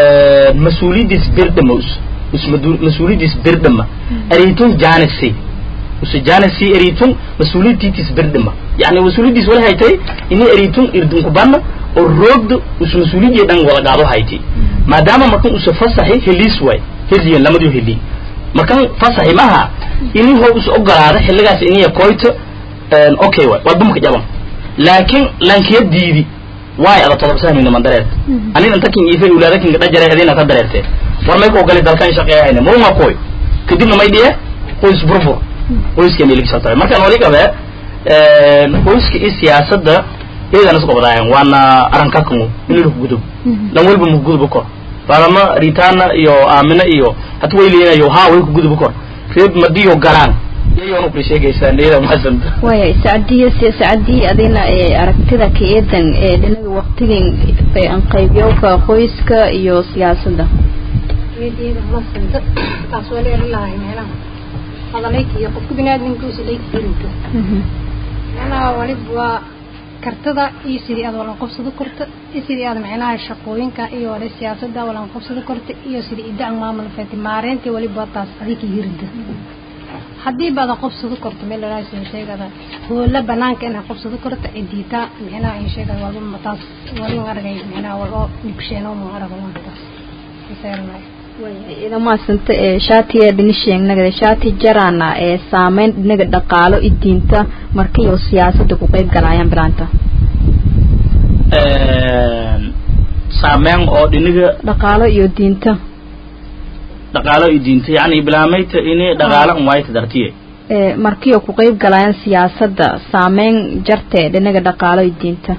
mas-uuliyadiis birdhama mas-uuliyadiis birdhama ariitun jaanisi usajana si eritun mas-uuliyadtiitis berdhima yani mas-uuliyaddiis wala haytay ini eritun irdunkubanna oo roogda us mas-uuliyadii dhan wada gaado haytay maadaama markan usa fasaxi heliis waay heliyan lamadiyo heli markan fasaxi maha ini ho us ogolaada xilligaas iniya koyto okay waay waa dumka jaban laakiin lankiya diidi waay ada todob sahmina man dareert anin inta kin ife ulaada kinga dhajare adina ta dareerte war may ko gali dalkan shaqeeyayna murunga koy kadibna may dhiye qoys burbur qoyska meelkiisa tahay markaan wali qabe qoyska iyo siyaasadda iyadana isku wadaayan waana aranka kumu inuu ku gudub lan walba mu gudub kor balama ritana iyo amina iyo hatu way leeyahay ha way ku gudub kor reeb madiyo galaan iyoonu ku sheegaysaa iyada mahadsan
waya sacdiyo si sacdii adina ee aragtida ka eedan ee dhinaga waqtigan aan qaybiyowka qoyska iyo siyaasadda
eedeeda masanta taas waa leer lahay meelaha hadalayka iyo qofka binaadamkiisa layka firinka meelaha waliba waa kartada iyo sidii aad walan qabsado korta iyo sidii aad macnaha shaqooyinka iyo wala siyaasadda walan qabsado korta iyo sidii idac maamul fati maareynta waliba taas adika hirida haddii baad qabsado korto meel la raasay sheegada hoola banaanka inaad qabsado korto cidiita macnaha ay sheegada walba taas walin aragay macnaha walba nibsheeno mu arago taas isaarnay
ida maasanta ee shaatiga dhinisheegnagada shaati jarana ee saameyn dhinaga dhaqaalo iyo diinta markiiyo siyaasadda ku qayb galayaan bilaanta
saameyn oo dhiniga
dhaqaalo iyo diinta
dhaqaalo iyo diinta yani bilaamayta ini dhaqaalo un waayta dartiye
ee markiiyo ku qayb galayaan siyaasadda saameyn jartee dhinaga dhaqaalo iyo diinta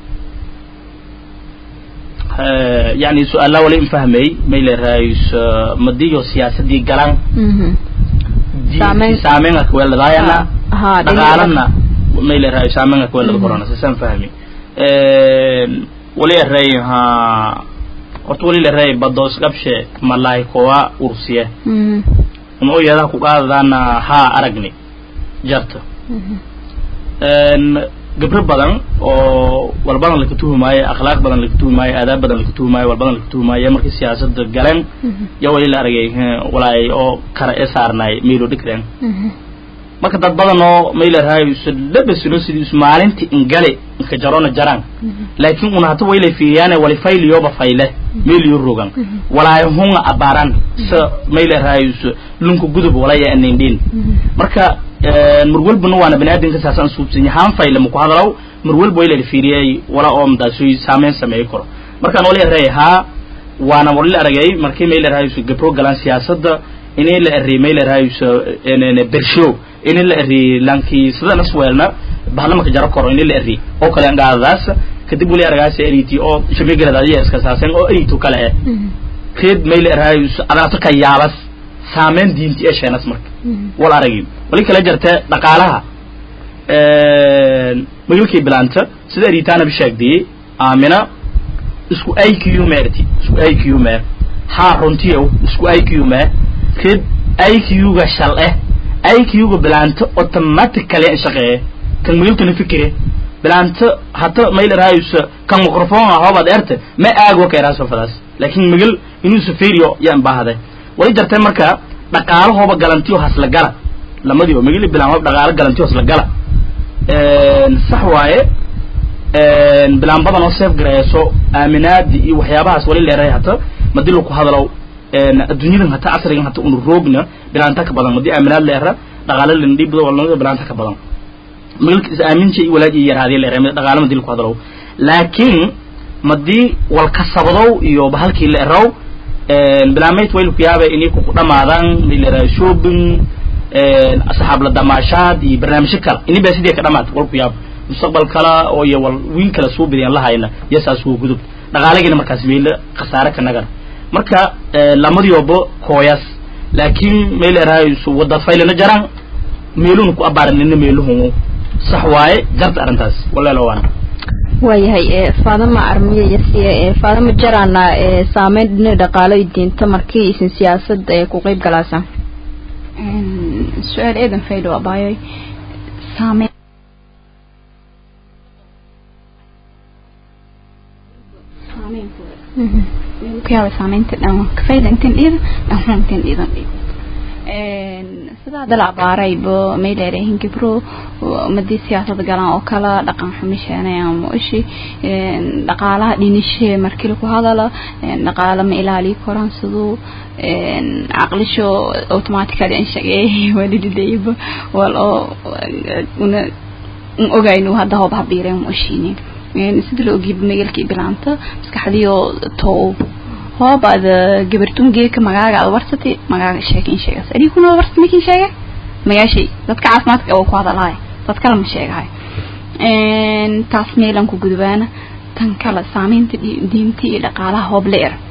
yani su-aala wala in fahmay may leerahays madiyo siyaasadii galan
Saameyn-
saameynga kuweeladaayana
ha
dhaqaalana may leerahay saameynga kuweelada korona sasaan fahmi wali eray ha horta wali leeray badoos qabshe malaay kowa ursiye uma oyadaha ku qaadadaana haa aragni jarta gabro badan oo walbadan laka tuhumaayo akhlaaq badan laka tuhumaayo aadaab badan laka tuhumaayo walbadan laka tuhumaayo markii siyaasada galeen ya wali la aragay walaay oo kara ee saarnaay meelo dhikreen marka dad badan oo maylarhaay labasilo sidii is maalintii ingale inka jarona jaraan laakiin una hata waylay fiiriyaane wali fayliyoba fayle meeliyo rogan walaay hunga abaran sa maylarhaay lunka gudub walaya anindhin marka mar walbana waana baniaadamka saasaan suubsanya haan fayle maku hadalow mar walba waylay fiiriyay wala oo madaasuy saameyn sameey karo markaan wali array haa waana wali la aragay markii maylarhaay gabro galaan siyaasadda inay la array maylarhaay bershow ini la eri lanki sidana swelna bahlamaka jaro koro ini la eri oo kale ngaadadaas kadib wali aragaas eriti oo shabegeladaadiya iska saasen oo eritu kale eh reed mayl erahay adaato ka yaabas saameyn diinti ee sheenas marka wal aragi wali kala jirta dhaqaalaha magalkii bilaanta sida eritaana bishaagdiyey aamina isku iq meerti isku iq meer haa runtiyow isku iq meer reed iq-ga shal eh iq-ga bilaanto automatically in shaqeeye kan magalkana fikire bilaanto hata mayl eraayusa kan microphone ahobaad erte ma aago kayraaso fadaas laakin magal inuu saferiyo yaan baahday wali jartay marka dhaqaalahooba galantiyo hasla gala lamadiiba magali bilaan hoob dhaqaalo galantiyo hasla gala sax waaye bilaan badan oo safe gareeso aaminaadi iyo waxyaabahaas wali leeray hata madii laku hadalow adduunyadan hata casrigan hata unu roogna bilaanta ka badan madii aaminaad leera dhaqaalo lindhiibdo walnimada bilaanta ka badan magalka is aaminja iyo walaaji yaraadiya leera dhaqaalo madii laku hadalow laakiin madii walkasabadow iyo bahalkii leeraw bilaamayd wayl ku yaaba inay ku dhamaadaan leera shopping asxaab la damaashaad iyo barnaamijyo kale ini baa sidii ka dhamaad wal ku yaaba mustaqbal kala oo iyo wal wiin kala soo bideen lahayna yasaas wuu gudub dhaqaalagiina markaas meelo khasaare ka nagar marka lamadioba kooyas laakiin meel erahay wadad faylana jaraan meeluna ku abaaranina meeluhu sax waaye jarta arrintaas walaalo waan
waayahay ee faadama armiye yasiye ee faadama jarana ee saameyn dhinaca dhaqaalo iyo diinta markii isin siyaasad ee ku qayb galaasaan
su-aal eedan faydo abaayoy saameyn kuyaaba saameynta dhan kafayda intan dhiida dhanxun intan dhiidan dhiido sidaa dalacbaarayba may dheereehin gabro madii siyaasada galaan oo kala dhaqan xumisheenayaan muishi dhaqaalaha dhinishe markii lagu hadala dhaqaala ma ilaaliyi koraan siduu caqlisho automatically an shaqeeyay walididayba wal oo una ogaynu hadda hoob habiireen muishini sida la ogiyaba magalkii bilaanta maskaxdiyo tow hoobaad gabartun geeka magaaga aad warsati magaaga sheekin sheegas adikuna warsa makin sheega magaashay dadka caafimaadka oo ku hadalahay dad kale ma sheegahay taas meelan ku gudubaana tan kale saameynta diinta iyo dhaqaalaha hoob la er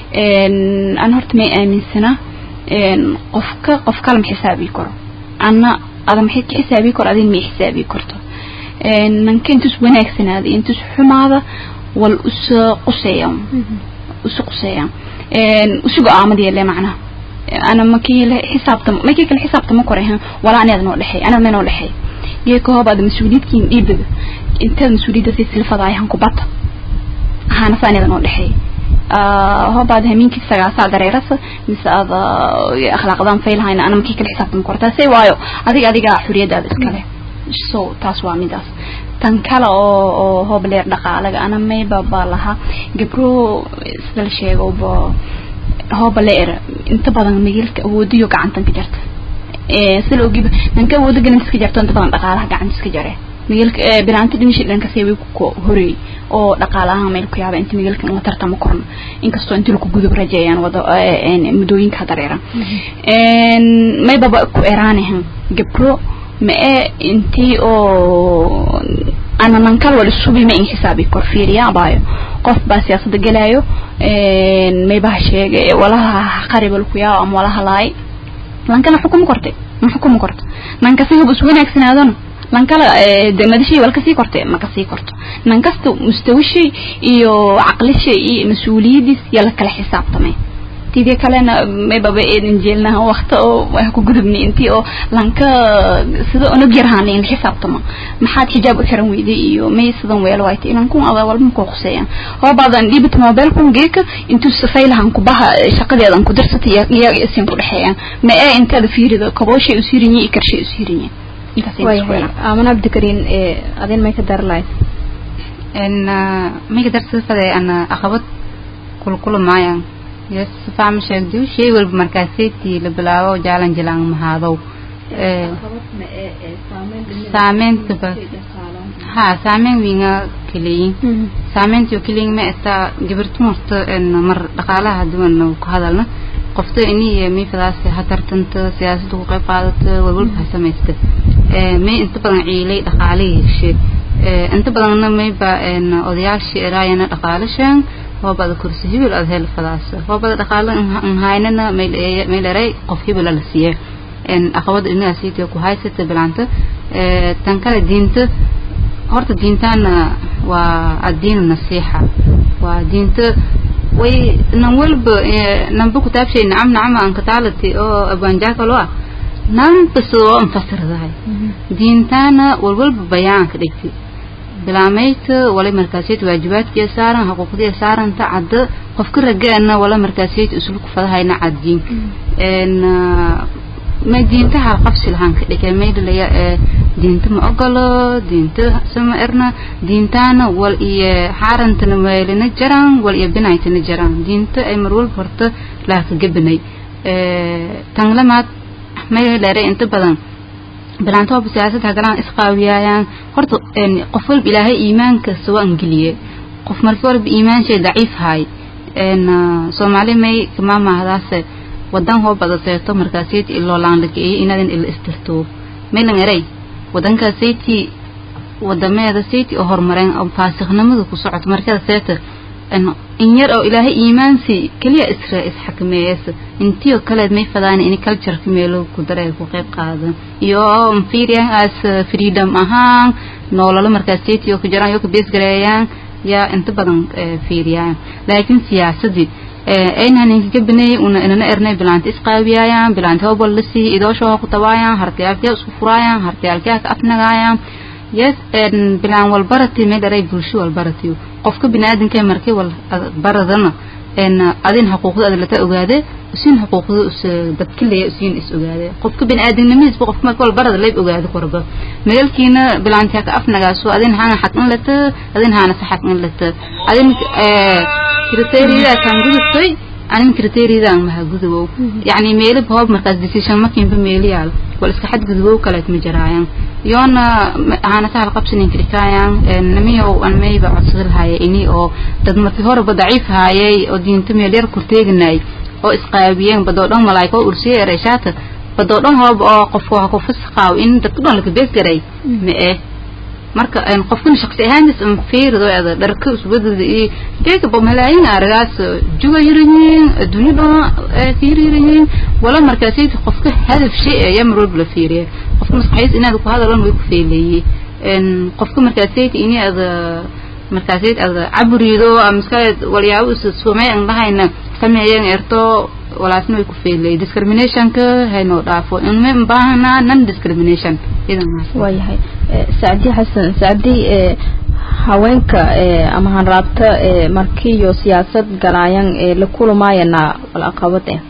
an horta may aaminsana qofka qof kale ma xisaabi karo anna ada maxay ka xisaabi karo adin may xisaabi karto nanka intus wanaagsanaada intus xumaada wal usa quseeya usu quseeyaan usu go-aamad yeele macnaha ana makii la xisaabtamo makii kale xisaabtamo korehan walaa anaad noo dhexey ana ma noo dhexey geeka hoobaad mas-uuliyiedkiin dhiibaga intaad mas-uuliyadda si silfadaayahan kubata ahaana sa anaada noo dhexey hoobaad hamiinkii sagaasaa dareerasa mise aad akhlaaqdaan faylahayna ana makii kale xisaabtamo kortaase waayo adiga adigaa xuriyadaada iskale so taas waa midaas tan kale oo oo hoobleer dhaqaalaga ana mayba baa lahaa gabro sida la sheegoba hooba leer inta badan magaalka awoodiyo gacantan ka jarta sida ogiba nanka awooda galant iska jarto inta badan dhaqaalaha gacanta iska jare magaalka bilaanta dhinishi dhanka seeway ku horeey oo dhaqaalaha meel ku yaaba inta magaalka la tartamo korna inkastoo inta lagu gudub rajeeyaan wada muddooyinka dareeran mayba ku eraanahan gabro ma ee intii oo ana nankal wal isubi ma in xisaabi kor fiiriya abaayo qof baa siyaasada galaayo maybaha sheegay walaha qaribal ku yaa ama walaha laay lankana xukumo kortay ma xukumo korto nanka si hub is wanaagsanaadona lankala madashii wal kasii kortay ma kasii korto nan kasta mustawishii iyo caqlishii iyo mas-uuliyadiis yaa la kala xisaabtamay tidii kalena maybaba eedan jeelnaha wakta oo wax ku gudubnay intii oo lanka sida unag yarhaan in xisaabtama maxaad xijaab u xiran weyday iyo may sidan weel wayta inan kun ada walba ku quseeyaan hoobadan dhibit mobile kun geeka intuu safaylahan ku baha shaqadeedan ku dirsatay iyo isin ku dhaxeeyaan ma ee intaada fiirida kabooshay u siirinyi iyo karshay u siirinyi
amana abdikariin adin may ka dar lahayd
may ka darsafade ana aqabad kulkula maayaan yes faham sheegdu shay walba markaaseetii la bilaabo jaalan jilaan mahaadow saameynta ha saameyn wiinga kaleyin saameynta kaleyin ma esta gabartu marta mar dhaqaalaha duwan ku hadalna qofta ini mi fadaas ha tartanta siyaasadda ku qayb qaadata walwalba ha samaysta may inta badan ciilay dhaqaalihii heshe inta badanna mayba odayaashii eraayana dhaqaalashaan hoobada kursi hibil aad hel fadaas hoobada dhaqaalo haynana may dheray qof hibil la siiye aqabada inaasiitiyo ku haysata bilaanta tan kale diinta horta diintaana waa addiinu nasiixa waa diinta way nan walba nanba kutaabshay nacam nacama aan kataalati oo abwaanjaakalo ah nanba sidoo anfasirdahay diintaana walwalba bayaanka dhigti bilaamayta wala markaasiyad waajibaadkiya saaran xuquuqdiya saaranta cadda qofka ragaana wala markaasiyad isluku fadahayna caddiin ma diinta hal qabsi lahaan ka dhigay maydhalaya diinta ma ogolo diinta sama erna diintaana wal iyo xaarantana meelina jaraan wal iyo binaytana jaraan diinta ay mar walba horta laaka gabanay tan lamaad mayla dheere inta badan bilaantooba siyaasadda galaan isqaawiyaayaan horta qof walba ilaahay iimaanka sawa angeliye qof marki walba iimaanshay daciif haay soomaali may kamaamahdaase wadan hoo badaseeto markaaseyti iloolaan la geeyay inaadan ila istirto maylan eray wadankaaseti wadameeda seyti oo horumareen oo faasiknimada ku socoto markada seeta in yar oo ilaahay iimaansi keliya isra isxakameeyeysa intiyo kaleed may fadaan in cultureka meelo ku daree ku qayb qaadan iyo fiiriyan as freedom ahaan noololo markaas seyti oo ku jiraan yoo ka bees gareeyaan yaa inta badan fiiriyaan laakiin siyaasadii aynan inkaga baneeyay una inana ernay bilaanta isqaawiyaayaan bilaanta hobol la siiyey idoosha ku tabaayaan hartiyaalkee isku furaayaan hartiyaalkee ka afnagaayaan yes bilaan walbarati may dharay bulsho walbarati qofka biniaadanka markay wal baradana een adin xuquuqda aad lata ogaade usin xuquuqda us dadkilaya usin is ogaade qofka bini'aadanimadiisba qofka marka wal barada leeb ogaade korba meelkiina bilaantiya ka afnagaaso adin haana xaq in lata adin haana saxaq in lata adin ee kriteeriyada kan gudubtay anin kriteeriyada aan maha gudubow yacni meelo hoob markaas decision makiinba meeli yaal wal iska xad gudubow kaleet ma jiraayan yoona haana tahal qabsanin kirikaayaan namiyow an mayba codsadal haya ini oo dad markii horeba daciif haayay oo diinta meel yar kurteeganay oo isqaabiyeen badoo dhan malaa'iko ursiye ereyshaata badoo dhan hoob oo qofku ha ku fasqaaw in dadku dhan laka bees garay ma eh marka een qofkan shakhsi ahaantiis un fiirido ada dharka usbadada iyo jeega ba malaayin aragaas juga yirayin adduunyo dhan ka yirayin wala markaasayt qofka hadaf shay ayaa mar walba la fiiriya qofka maskaxiis inaad ku hadalan way ku feeleeyey een qofka markaasayt ini ada markaasayt ada caburido amaskaad walyaabo is sumay aan dhahayna sameeyeen erto walaasna way ku feelay discriminationka haynoo dhaafo inma baahna non discrimination idan
waayahay sacdi xasan sacdi haweenka ama hanraabta markii iyo siyaasad galaayan la kulamaayana wal aqabad eh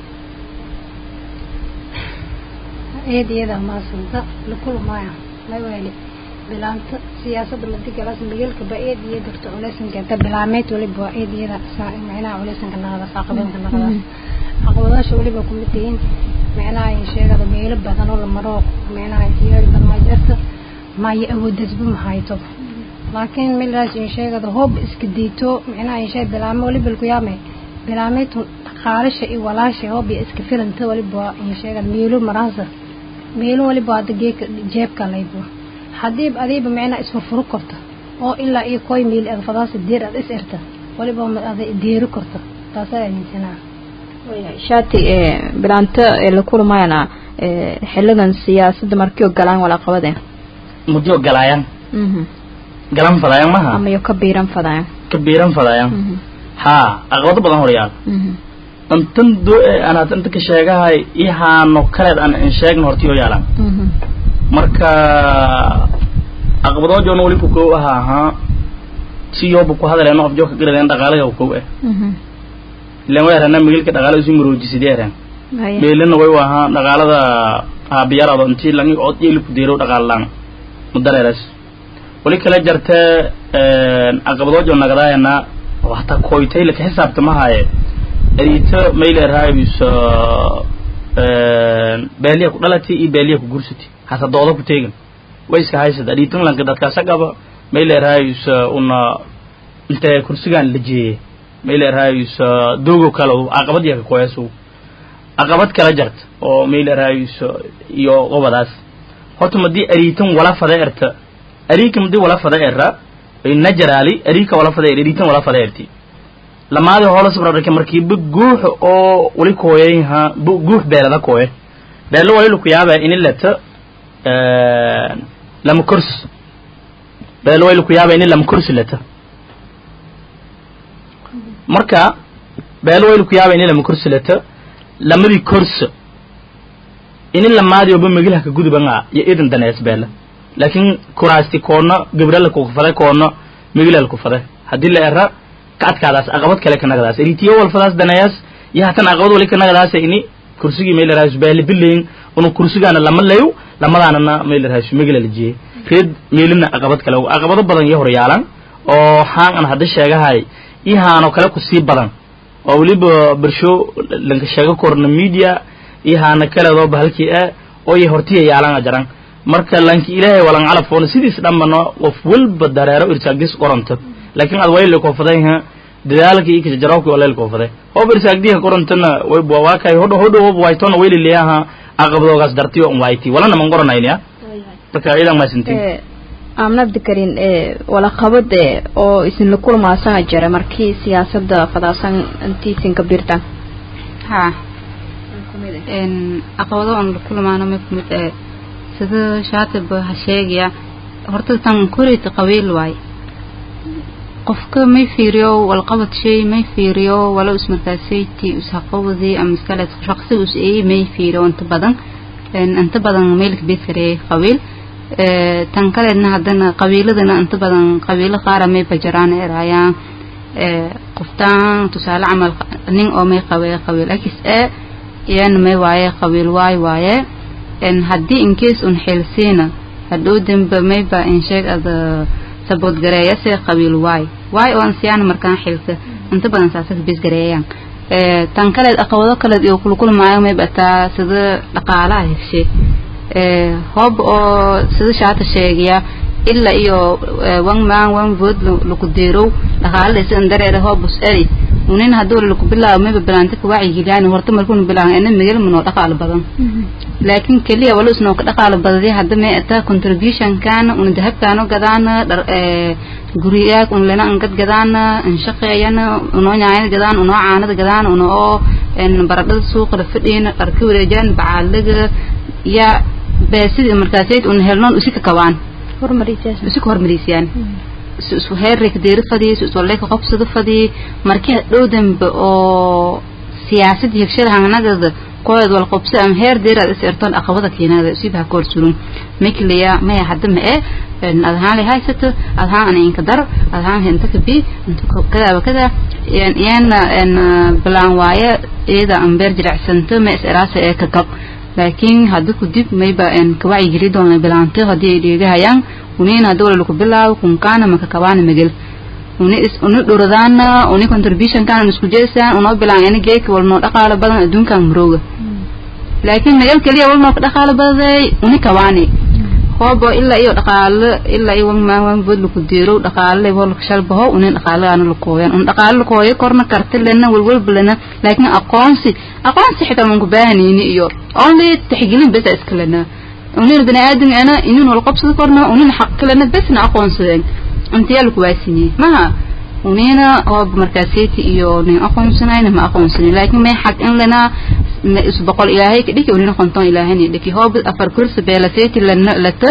eed iyada maasanta la kulmaaya lawaali bilaanta siyaasadda madi galas magalka ba eed iyo darto culeysan keenta bilaameed waliba waa eed iyada macnaha culeysanka naqdaas caqabadka naqdaas caqabadaasha waliba kumid yihiin macnaha ay sheegada meelo badan oo la maro macnaha iyo badan ay jirta ma ay awoodasba ma hayto laakiin milaas in sheegada hoob iska diito macnaha in sheeg bilaamo waliba ku yaame bilaameetu qaalasha iyo walaasha hoob iska filanta waliba in sheegada meelo maraasa meelo waliba hada geeka jeebka laybo haddii adiiba macnaha isfurfuru karto oo ilaa iyo koy meel aad fadaasa deer aad is erta waliba aad deeri karto taasaa aaminsanaa
shaati bilaanta la kulmayana xilidan siyaasadda markii oo galaan wala qabadeen
muddo galaayaan galan fadayaan maha
ama yo ka biiran fadayaan
ka biiran fadayaan haa aqabado badan horyaal intan do anaad inta ka sheegahay ihaano kaleed aan in sheegna hortiyo yaalaan marka aqabadoo joona wali ku kow ahaa haa si yooba ku hadaleeno qof jooka garadeen dhaqaalaga ku kow eh ilan way arana migilka dhaqaalada isu maroojisidee areen meelina way u ahaa dhaqaalada aabiyarado intii langi od yeeli ku deerow dhaqaalaan mudareeras wali kala jartee aqabadoo joo nagadaayana hataa koytay laka xisaabtamahaaye erito mayleerhaabis beeliya ku dhalati iyo beeliya ku gursati hata dooda ku teegan way iska haysada aritan lanka dadkaasagaba mayleerhaabis una intee kursigaan la jeeye mayleerhaabis dogo kale aqabad yaka koyasu aqabad kala jarta oo mayleerhaabis iyo qobadaas horta madii aritan wala fada erta arika madii wala fada era najaraali arika wala fada er aritan wala fada erti lamaadi hoola sabrarka markiiba guux oo wali kooyay ha guux beelada kooye beelo wali ku yaaba in lata lama kurs beelo wali ku yaaba in lama kursi lata marka beelo wali ku yaaba in lama kursi lata lamadii kurs in lamaadi oba magilha ka gudubanga iyo idan danees beela laakiin kuraasti koona gabrala ku faday koona magilal ku faday haddii la era ka adkaadaas aqabad kale kanagadaas eritiyo walfadaas daneeyaas iyo hatan aqabad wali kanagadaas ini kursigii maylerahas beele bilayn unu kursigaana lama layo lamadaanana maylerahas magila la jiyey reed meelina aqabad kale aqabado badan iyo horyaalan oo haan an hadda sheegahay iyo haanoo kale ku sii badan oo weliba bersho lanka sheego korna media iyo haana kaleedoo bahalkii ah oo iyo hortiya yaalana jaran marka lanki ilaahay walan calafoona sidiis dhanbana qof walba dareero irsaagdis qoranto laakiin ad wayli koofaday ha dadaalka iyo kajajarawki waleel koofaday hoob irsaagdiha qorantana wayba waakay hodho hodho hob waytona wayli leeyaha aqabadoogaas dartiyo un wayti walana man qoranaynya marka idan maasintiin
amna abdikarin wala qabad oo isin la kulmaasana jira markii siyaasadda fadaasan intiisin ka birtan
ha aqabado aan la kulmaano mid kumid ee sida shaatib ha sheegaya horta tan koreyta qabiil waay qofka may fiiriyo walqabad shay may fiiriyo walo ismarkaasayti usaqabadi ama iskale shaqsi us eey may fiiriyo inta badan inta badan meelka beedkaree qabiil tan kaleedna haddana qabiiladana inta badan qabiilo qaara may bajaraan eraayaan qoftaan tusaale camal nin oo may qabee qabiil x e iyana may waaye qabiil y waaye haddii incase un xilsiina hadhow dambe mayba in sheeg ada sabood gareeyase qabiil y y oo ansiyaan markaan xilka inta badan saasas bis gareeyaan tan kaleed aqabado kaleed iyo kulkulmaayo mayba taa sida dhaqaalaha hegshe hoob oo sida shaata sheegaya ilaa iyo one man one vote laku deerow dhaqaalada sidan dareere hoobus eri unin hadduu laku bilaabo mayba bilaanta ka wacyigiliyaan horta markuuna bilaabo ina migel manoo dhaqaalo badan laakiin keliya wala isnoo ka dhaqaalo badadi hadda may ata contribution kaana una dahabkaano gadaana dhar guriyaag un lena angad gadaana inshaqeeyana unoo nyaayada gadaan unoo caanada gadaan unoo baradhada suuqa la fadhiyana dharka wareejaan bacaalaga ya beesidii markaasayd un helnoon usika kabaan usika hormarisiiyaan isu heerreyka deeri fadii isu iswaleyka qobsada fadii markii hadhow dambe oo siyaasadda hegshada hangnagada kooyad wal qobso ama heer deeraad is ertoon aqabada keenada siba koor surun makliya maya hadda ma ee adhaan lay haysato adhaan ana inka dar adhaan henta ka bi inta kada kada yana en bilaan waaye iyada ambeer jiracsanto ma is eraasa ee ka gab laakiin hadda ku dib mayba en ka wacyi geli doona bilaanto haddii ay dheegahayaan uniin hadda wala laku bilaabo kunkaana maka kabaana megel uni is uni dhuradaana uni contribution kana isku jeesaan unoo bilaan ina geeka wal noo dhaqaalo badan adduunkan marooga laakiin megel keliya wal noo ka dhaqaalo badaday uni kabaani hoobo ilaa iyo dhaqaalo ilaa iyo wan maan wan bod laku deerow dhaqaalo wal shalbaho unin dhaqaalaana la kooyan un dhaqaalo la kooyo korna karti lena walwalba lena laakiin aqoonsi aqoonsi xitaa man ku baahanayni iyo only tixgelin besa iska lena unin bani aadam ana inin wal qabsada korna unin xaq kalena besna aqoonsadeen intiyaa laku waasiniyey maha unina hoob markaaseyti iyo nin aqoonsanayna ma aqoonsanin laakiin may xaq in lena is boqol ilaahay ka dhiki unina konton ilaahayna dhiki hoob afar kursi beelaseyti lana lata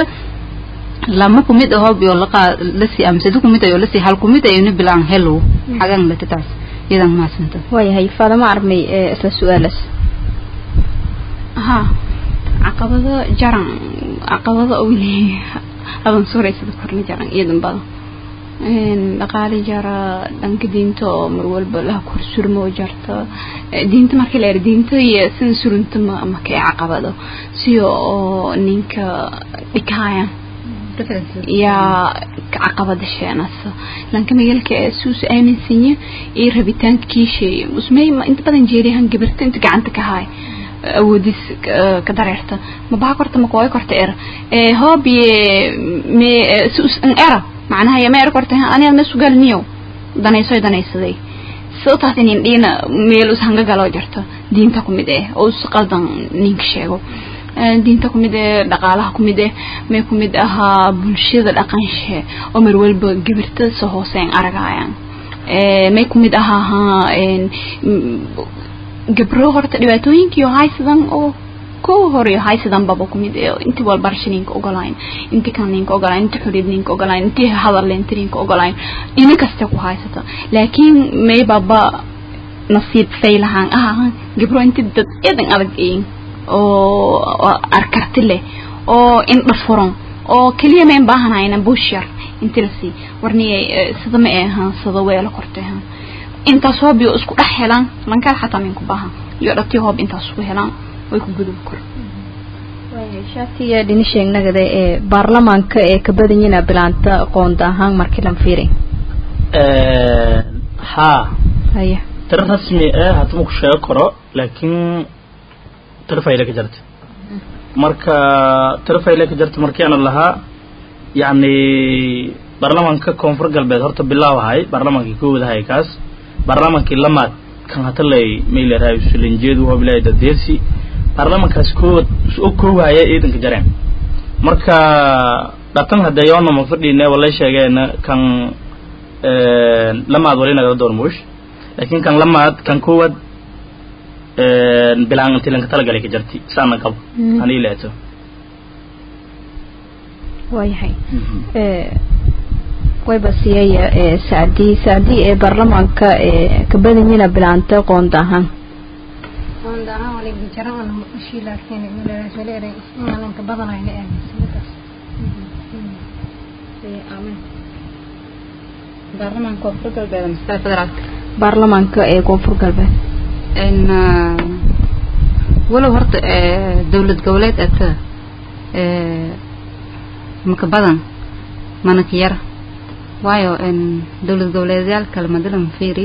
lama kumid a hoob iyo laqa lasi amsada kumid ayo lasi hal kumid ayo ni bilaan hello xagan lata taas iyadan maasanta
waayahay faadama armay isla su-aalas
ha caqabado jaran caqabado weli adan suuraysada korna jaran iyadan badan dhaqaali jara dhanka diinta oo mar walba laha kor surmo jarta diinta markii la yar diinta iyo sida surunta ma makay caqabado si oo ninka dhikaayan yaa caqabada sheenasa lanka magalka suus aaminsanya iyo rabitaanka kiishay usmay inta badan jeeriyahan gabarta inta gacanta ka haay awoodis ka dareerta mabaa korta makooy korta era hoobiye me suus an era macnaha ya meer korta aniga ma sugal niyo danayso danaysaday sababtaas in dhiina meel us hanga galo jarta diinta ku mid eh oo us qaldan ninka sheego diinta ku mid eh dhaqaalaha ku mid eh may ku mid ahaa bulshada dhaqanshe oo mar walba gabirta soo hooseen aragayaan may ku mid ahaa gabro horta dhibaatooyinkii haysadan oo ko horeyo haysadan baba kumid inti walbarasha ninka ogolayn inti kan ninka ogolayn inti xuriyad ninka ogolayn inti hadal inti ninka ogolayn ina kasta ku haysata laakiin may baba nasiib faylahaan ah gabro inti dad eedan adag een oo arkarti leh oo indha furan oo keliya mayn baahanayna bushar inti lasii warniyay sida ma ahan sida weelo kortay intaas hoob iyo isku dhex helaan lankaad xataa minku baahan iyo dhati hoob intaas isku helaan way ku gudub kor
shaatiya dhini sheegnagada ee baarlamaanka ee ka badan yina bilaanta qoonda ahaan markii lan fiirin
haa
haya
tiro rasmi ah hadma ku sheego karo laakiin tiro fayle ka jirta marka tiro fayle ka jirta markii ana lahaa yacni baarlamaanka koonfur galbeed horta bilaaw ahay baarlamaankii koowad ahay kaas baarlamaankii lamaad kan hatalay mayleerahay sulinjeedu hobilay dadeesi baarlamankaas koowad u koowaya ciidanka jareen marka dhatan hadeeyoona ma fadhiine walay sheegeena kan lamaad wali nagala door muush laakiin kan lamaad kan koowad bilaan inti lanka talagalay ka jarti saana qabo anii leeto
waayahay wayba siiyaya sacdii sacdii ee baarlamaanka ee ka badan yina bilaanta qoonda ahaan
qoonda ahaan waliga jara ana ushii laakiin maleeray inaanan ka badanayna aaminsanadaas
baarlamaanka koonfur galbeed masala federaalka
baarlamaanka ee koonfur galbeed
n walow horta dowlad goboleed ata maka badan mana ka yar waayo dowlad goboleedyaal kale madilan fiiri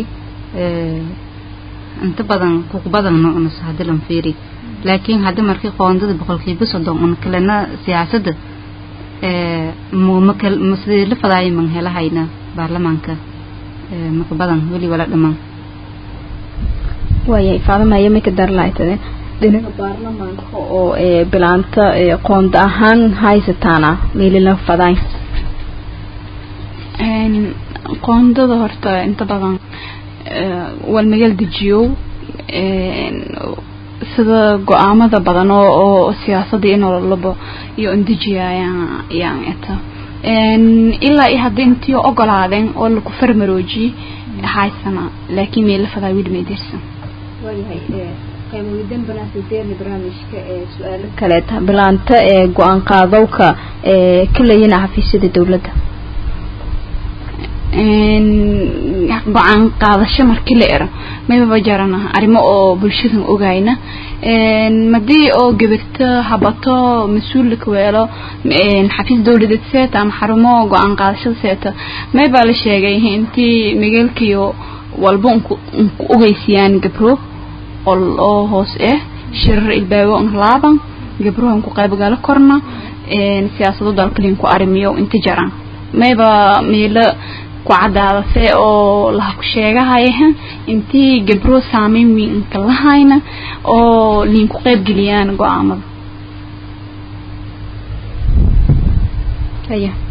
inta badan kuku badanno unas hadilan fiiri laakiin haddii markii qoondada boqolkiiba soddon un kalena siyaasadda sidii la fadaayo man helahayna baarlamaanka maka badan weli wala dhamaan
waayay faadamaya may ka darlaaytade dhinaca baarlamaanka oo bilaanta qoonda ahaan haysataana meelila fadaay
qoondada horta inta badan wal magal dejiyow sida go-aamada badan oo oo siyaasadda in labo iyo indejiya ayaan ayaan eta ilaa iyo haddii intii ogolaadeen oo laku farmaroojiyey haysana laakiin meela fadaa weli may dirsan
waayahay qaybowidan banaasideerni barnaamijka ee su-aalo kaleeta bilaanta ee go-aan qaadowka ee ka leeyina xafiisyada dowladda
go-aan qaadasho markii la ero maybaba jarana arrimo oo bulshadan ogayna madii oo gabirto habato mas-uulka weelo xafiis dowladeed seeta ama xarumo go-aan qaadashada seeta maybaa la sheegay intii magaalkiyo walba unku unku ogeysiyaan gabro oo hoos ah shirar ilbaago un laaban gabruha unku qaybgalo korna siyaasado dalkalin ku arrimiyo inta jaran mayba meelo ku cadaadase oo laha ku sheegahaya intii gabro saameyn weyn inka lahayna oo liinku qaybgeliyaan go-aamada
aya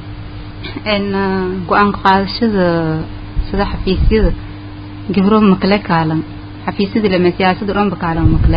go-aan qaadashada sida xafiisyada gabro makale kaalan xafiisyada lama siyaasada dhanba kaalan makale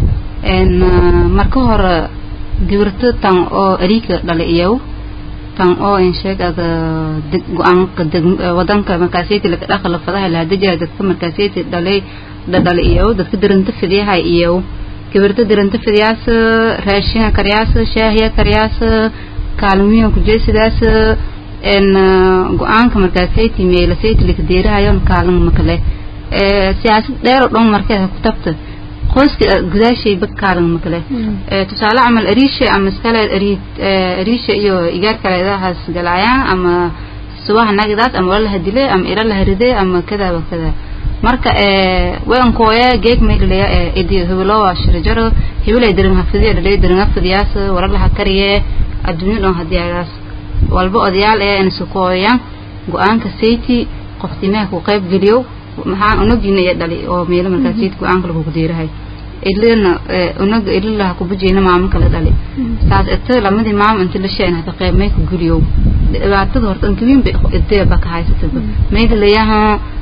marka hore gabirto tan oo ariika dhala iyow tan oo in sheeg ada go-aanka wadanka markaaseyti laga dhaqala fadaha laha dejaa dadka markaaseyti dhalay dhadhala iyow dadka diranta fidiyaha iyow gabirto diranta fidiyaas raashinga karyaas shaahiya karyaas kaalmiyo kujeesidaas n go-aanka markaaseyti meelaseyti lakadeerahayon kaalin makale siyaasad dheer oo dhan markeeda ku tabta qoyska gudaashayba kaalin makale tusaale camal ariisha ama iskale ariisha iyo igaar kaleedahaas galaayaan ama subaha nagidaas ama wala laha dile ama ila laha ride ama kada wa kada marka weankooya geeg maylilaya idi hebelowa shirajaro hebelay dirin hafidiya dhalay dirin hafidiyaas wala laha kariye adduunyo dhan hadiyaagaas walba odayaal ee insukooyan go-aanka sayti qoftimaha ku qayb geliyo maxaa unagina iyo dhali oo meelo markaas sayti go-aanka lagu deerahay ilina unaga ililaha kubujeyna maamo kala dhali saas ita lamadii maamo inta la sheen hata qayb may ku geliyo dhibaatada horta inkawiin bay ideeba ka haysataba mayda layaha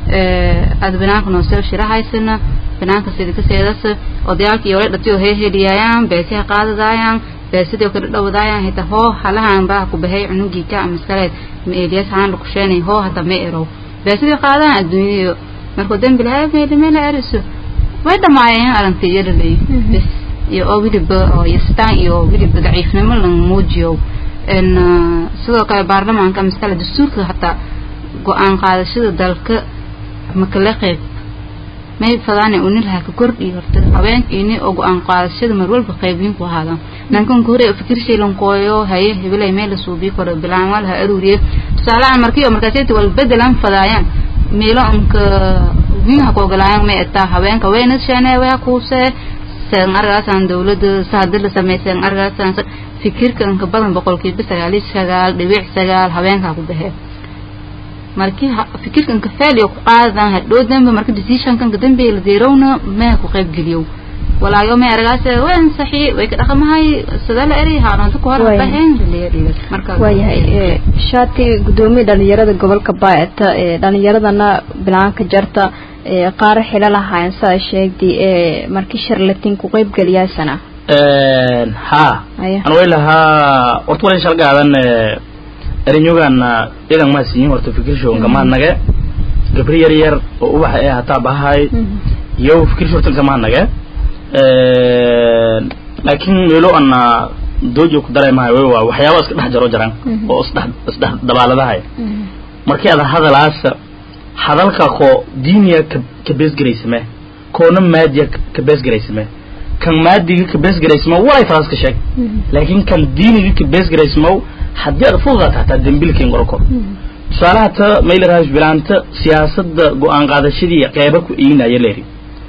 aada banaanka noo soo shira haysana banaanka sida ka seedas odayaalka iyo wala dhatiyo hee heliyaayaan beesiha qaadadaayaan beesidoo kala dhowdaayaan hita hoo halahan baa ku bahay cunugii ka ama iskaleed ma eeliyas haan laku sheenay hoo hata ma erow beesidii qaadaan adduunyadiyo markuu dembi lahaa meeli meela eriso way dhamaayeen aragtay iyo dhalay bes iyo oo weliba oo yastaan iyo weliba daciifnimo la muujiyo n sidoo kale baarlamaanka ama iskale dastuurka hataa go-aan qaadashada dalka makala qeyb may fadaane unilaha ka kordhi horta haweenkiini oo go-aan qaadashada mar walba qaybiin ku ahaadaan nankanka hore fikir shaylankooyo haye hebelay meel la suubii karo bilaan waa laha aruuriye tusaalahan markii oo markaaseti wal bedelan fadaayaan meelo anka wiinha ku ogolaayaan may etaa haweenka wayna sheene waa kuuse seen argaasan dawladda saadi la sameyseen argaasan fikirka inka badan boqolkiiba sagaali sagaal dhibic sagaal haweenkaa ku baxee markii fikirkan ka faaliyo ku qaadan hadhow dambe marka decisionkan ka dambe la deerowna ma ku qayb geliyo walaayo ma aragaas waan saxi way ka dhaqamahay sida la eri haanada ku hor baxeen
marka waayahay shaati gudoomiye dhalinyarada gobolka baayata ee dhalinyaradana bilaanka jarta ee qaar xila lahaayeen sida sheegtay ee markii sharlatin ku qayb galiyaasana
ha an way lahaa horta wala shal gaadan erinyogaana idan maa siiyin horta fikirshoonka maa nage gabri yar yar oo ubaxa ee hataa bahay iyo fikirsh horta kamaa nage laakiin meelo ana doojo ku daray mahay waa waxyaaba iska dhex jaro jaran oo isdhex isdhex dabaaladahay markii ada hadalaasa hadalka koo diiniya ka ka beesgaraysame koona maadiya ka beesgaraysame kan maadiga ka beesgaraysamo walay faraas ka sheeg laakiin kan diiniga ka beesgaraysamo haddii aad fududaata hataa dembilkiin qorokor tusaalaha ta maylerhaas bilaanta siyaasadda go-aan qaadashadii qeyba ku iinaya leeri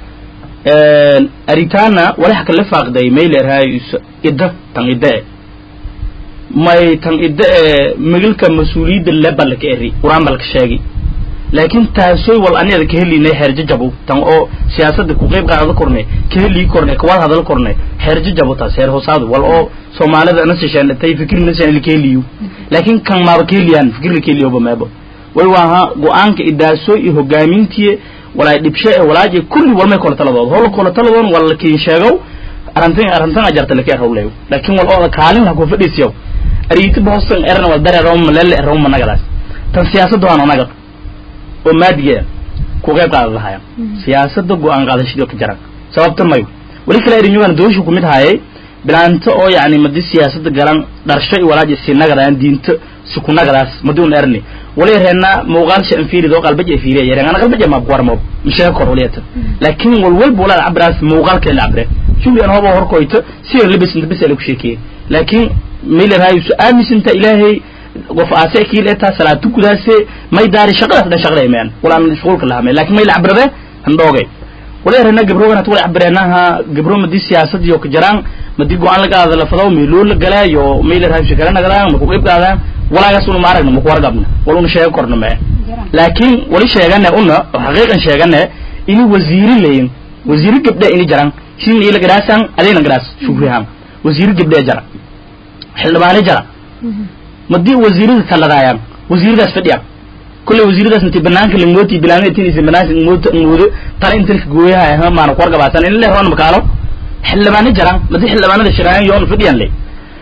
aritana walax kala faaqday maylerhaas idda tan idda e may tan idda e migilka mas-uuliyadda lebalka eri quraan balka sheegi laakiin taasoy wal aniada ka helinay xeerjajabo tan oo siyaasadda ku qeyb qaada korne ka helii korne kawada hadal korne xeerjajabo taas heer hoosaadu wal oo soomaalida nasashaan tay fikir nasashaan ka heliyo laakiin kan maaba ka heliyaan fikir ka heliyoba meebo way waaha go-aanka idaasoy iyo hogaamintiye walaay dhibshe ee walaaje kulli walmay kola taladood howla kola taladoon wala kiin sheegow arrintan arrintan ajarta laka erhowleyo laakiin wal ooda kaalin ha ku fadhiisiyo ariiti boston erna wal dareero malele errow managadaas tan siyaasadda waan anaga oo maadigeeda ku qayb qaada lahaya siyaasadda go-aan qaadashadii oo ka jaran sababta mayo weli kale erinyogan dooshu kumid haayay bilaanto oo yani madi siyaasadda galan dharsho iyo walaaji si nagadaan diinto si ku nagadaas madi un erni wali reena muuqaal shan fiirid oo qalbaja fiiriya yareen ana qalbaja ma kuwarmo mishee kor waliyata laakiin wal walba walaad cabraas muuqaalkeeda la cabre shuli an hoba horkoyto si labis inta bis ku sheekiyey laakiin mayler hayu su aaminsinta ilaahay qof aase kiil eta salaatu kudaase may daari shaqadaas dhan shaqada imaan walaan shughulka lahamay laakiin may la cabrade handhoogay wala reena gabro wana wala cabreenaha gabro madi siyaasad iyo ka jaraan madi go-aan laga aada lafado meeloo la galaa iyo mayler hayu shakara nagadaan ma ku qayb qaadaan walaagaas una ma aragna ma ku wargabna wal una sheego korna mee laakiin wali sheegane una oo xaqiiqan sheegane ini wasiiri leyin wasiiri gabdhe ini jaran sin ila garaasan adayna garaas shukrihan wasiiri gabdhe jara xildhibaane jara madii wasiirada taladaayaan wasiiradaas fadhiyaan kulley wasiiradaas intii banaanka lamooti bilaamada tinaysa banaanka mooto moodo tala intan gooyaha ha maana ku wargabaasan in le roon makaalo xildhibaane jaraan madii xildhibaanada shiraayan yoon fadhiyan le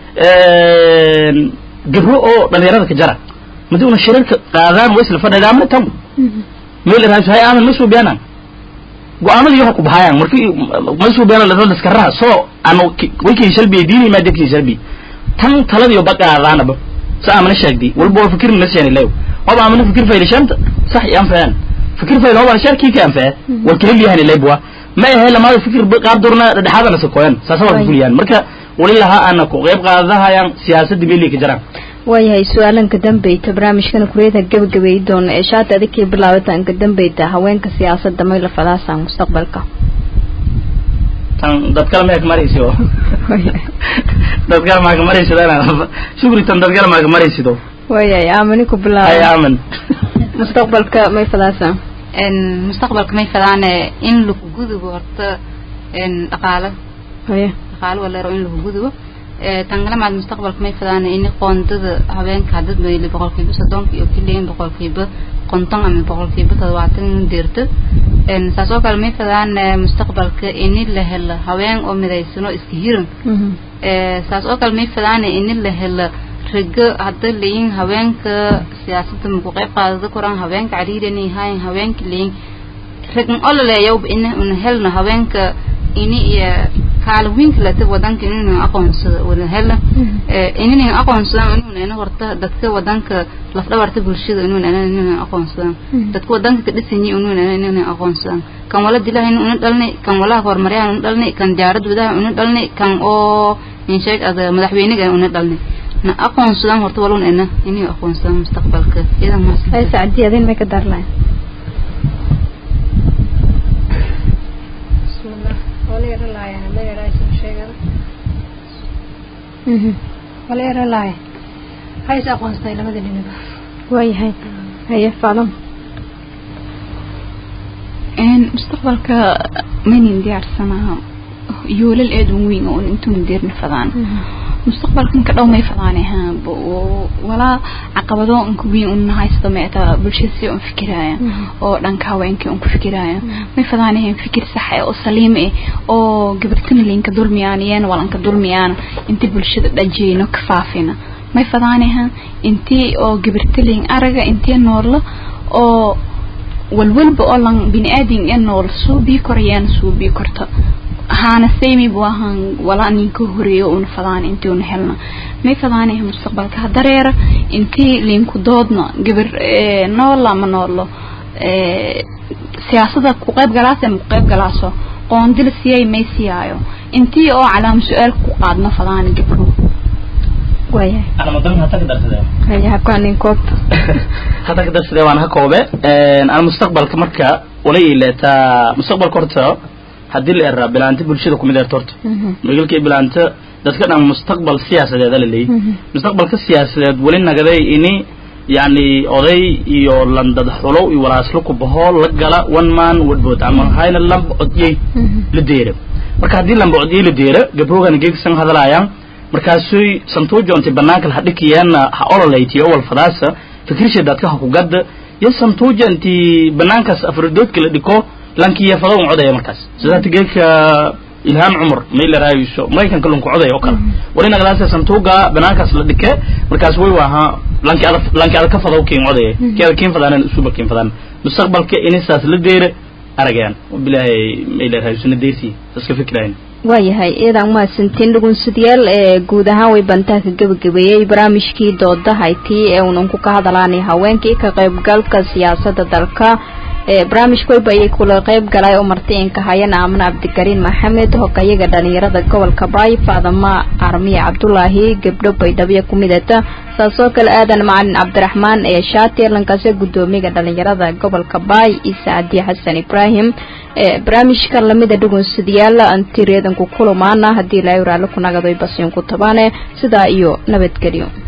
gabro oo dhalinyarada ka jara madii una shirarka qaadaan way isla fadhidaa ma tan meel raas hay aaman ma soo beenan go-aamadii waxa ku baxayaan markii ma soo beenan la daskaraha soo anu way kii shalbi diini ma dadkii shalbi tan taladii baqaadaanaba sa amana sheegdi walba waa fikir nasiyani leeyo waba amana fikir faylashanta sax yaan faan fikir fayl waba sharkii kan faa wal kale liyahani leebwa ma ahe lama fikir qaab durna dhexaadana sakoyan saasa waa fuliyaan marka walilaha ana ku qayb qaadahayaan siyaasadda meelii ka jiraan
waayahay su-aalanka dambeyta barnaamijkana kureeda gabagabeey doona ee shaata adikii bilaabatanka dambeyta haweenka siyaasadda may la falaasaan mustaqbalka
tan dad kale mayak maraysido dad kale maaka maraysidana shukri tan dad kale maaka maraysido
waayahay aamani ku
ay
bilaaba
aaman
mustaqbalka may falaasaan
mustaqbalka may fadaane in lagu gudubo horta dhaqaalo
haya
dhaqaalo waleero in lagu gudubo tangalamaad mustaqbalka may fadaane in qoondada haweenka hadad mayli boqolkiiba soddonka iyo kiliyan boqolkiiba konton ama boqolkiiba toddobaatan in deerto saas oo kale may fadaane mustaqbalka ini la helo haween oo midaysano iska hiran saas oo kale may fadaane ini la helo rago hadda layin haweenka siyaasadda maku qayb qaadada koraan haweenka cariirani hayn haweenka layin ragan ololeyawba ina una helno haweenka ini iyo kaalwiinka lata wadanka inuna aqoonsado wada hela inina aqoonsadaan inuna ina horta dadka wadanka lafdhabarta bulshada inuna ina inuna aqoonsadaan dadka wadanka ka dhisanyi inuna ina inuna aqoonsadaan kan wala dilaha ina una dhalnay kan walaha horumaryaha una dhalnay kan jaarad wadaha una dhalnay kan oo insheeg ada madaxweyniga una dhalnay na aqoonsadaan horta walun ina inay aqoonsadaan mustaqbalka idan
hay
maas
sacdi adin may ka darlayn
bismillah wala yara laaya ma yaraysan sheegada wala yara laaya hays aqoonstay labada dhinac
waayahay haye faadan
mustaqbalka maynin diyaarsanaa yoolal aad u weyn oo intuun deerna fadaan mustaqbalka ninka dhow may fadaane ha walaa caqabado unka weyn un haysto meeta bulshada si un fikiraya oo dhanka haweenkii un ku fikiraya may fadaanehen fikir sax eh oo saliim eh oo gabartana linka dulmiyaan iyana walanka dulmiyaan inti bulshada dhajeyno ka faafina may fadaaneha intii oo gabartalin araga intii noorla oo walwalba oo lan bini aadin ee nool suubii korayaan suubii korta haana saymi buu ahaan walaa ninka horeeyo una fadaan intii una helna may fadaanaha mustaqbalka ha dareera intii linku doodna gabar noola ma noolo siyaasada ku qayb galaas ama ku qayb galaaso qoondil siyay may siyaayo intii oo calaam su-aal ku qaadno fadaan gabdho
waayahay
ana madan hata ka darsadee
waayahay kuanin koob
hata ka darsadee waan ha koobe ana mustaqbalka marka wala ileetaa mustaqbalka horta haddii la eraa bilaanta bulshada kumid erta horta magalkii bilaanta dadka dhan mustaqbal siyaasadeeda la leeyahy mustaqbalka siyaasadeed weli nagaday ini yani oday iyo landad xulow iyo walaaslo ku baho la gala one man one vote ama hayna lamba odyey la deera marka haddii lamba odyey la deera gabrogana geegsan hadalaayaan markaasuy santuujonti banaanka ha dhikiyeena ha ololaytiyo wal fadaasa fikrisha dadka ha ku gadda iyo santuuja inti banaankaas afradoodka la dhiko lankiya fado un codaya markaas sidaati geedka ilhaan cumar may la raayayso maraykanka lunku codaya oo kale wali nagadaasa santuuga banaankaas la dhike markaas way waaha lanki ada lanki ada ka fado kiin codaya ki ada kiin fadaanan usuba kiin fadaan mustaqbalka inisaas la deera aragayaan bilaahay may la raayayso na deersi iska fikrayn
waayahay iyadan mahadsantiin dhugunsadyaal ee guud ahaan way bantaa ka gebagabeeyey barnaamijkii doodahaytii ee unan ku ka hadalaanay haweenkii ka qaybgalka siyaasadda dalka barnaamijka wayba ayay kula qayb galay oo martiinka hayana amna cabdikariin maxamed hogayaga dhalinyarada gobolka baay faadama armiya cabdulaahi gabdho baydhabo kumidata saasoo kale aadan macalin cabdiraxmaan ee shaati lankaase gudoomiyaga dhalinyarada gobolka baay isa cadiye xasan ibraahim barnaamijka lamida dhugunsadayaal antireedanku kulumaana haddii ilaahay waraale ku nagado basiin ku tabaane sidaa iyo nabadgelyo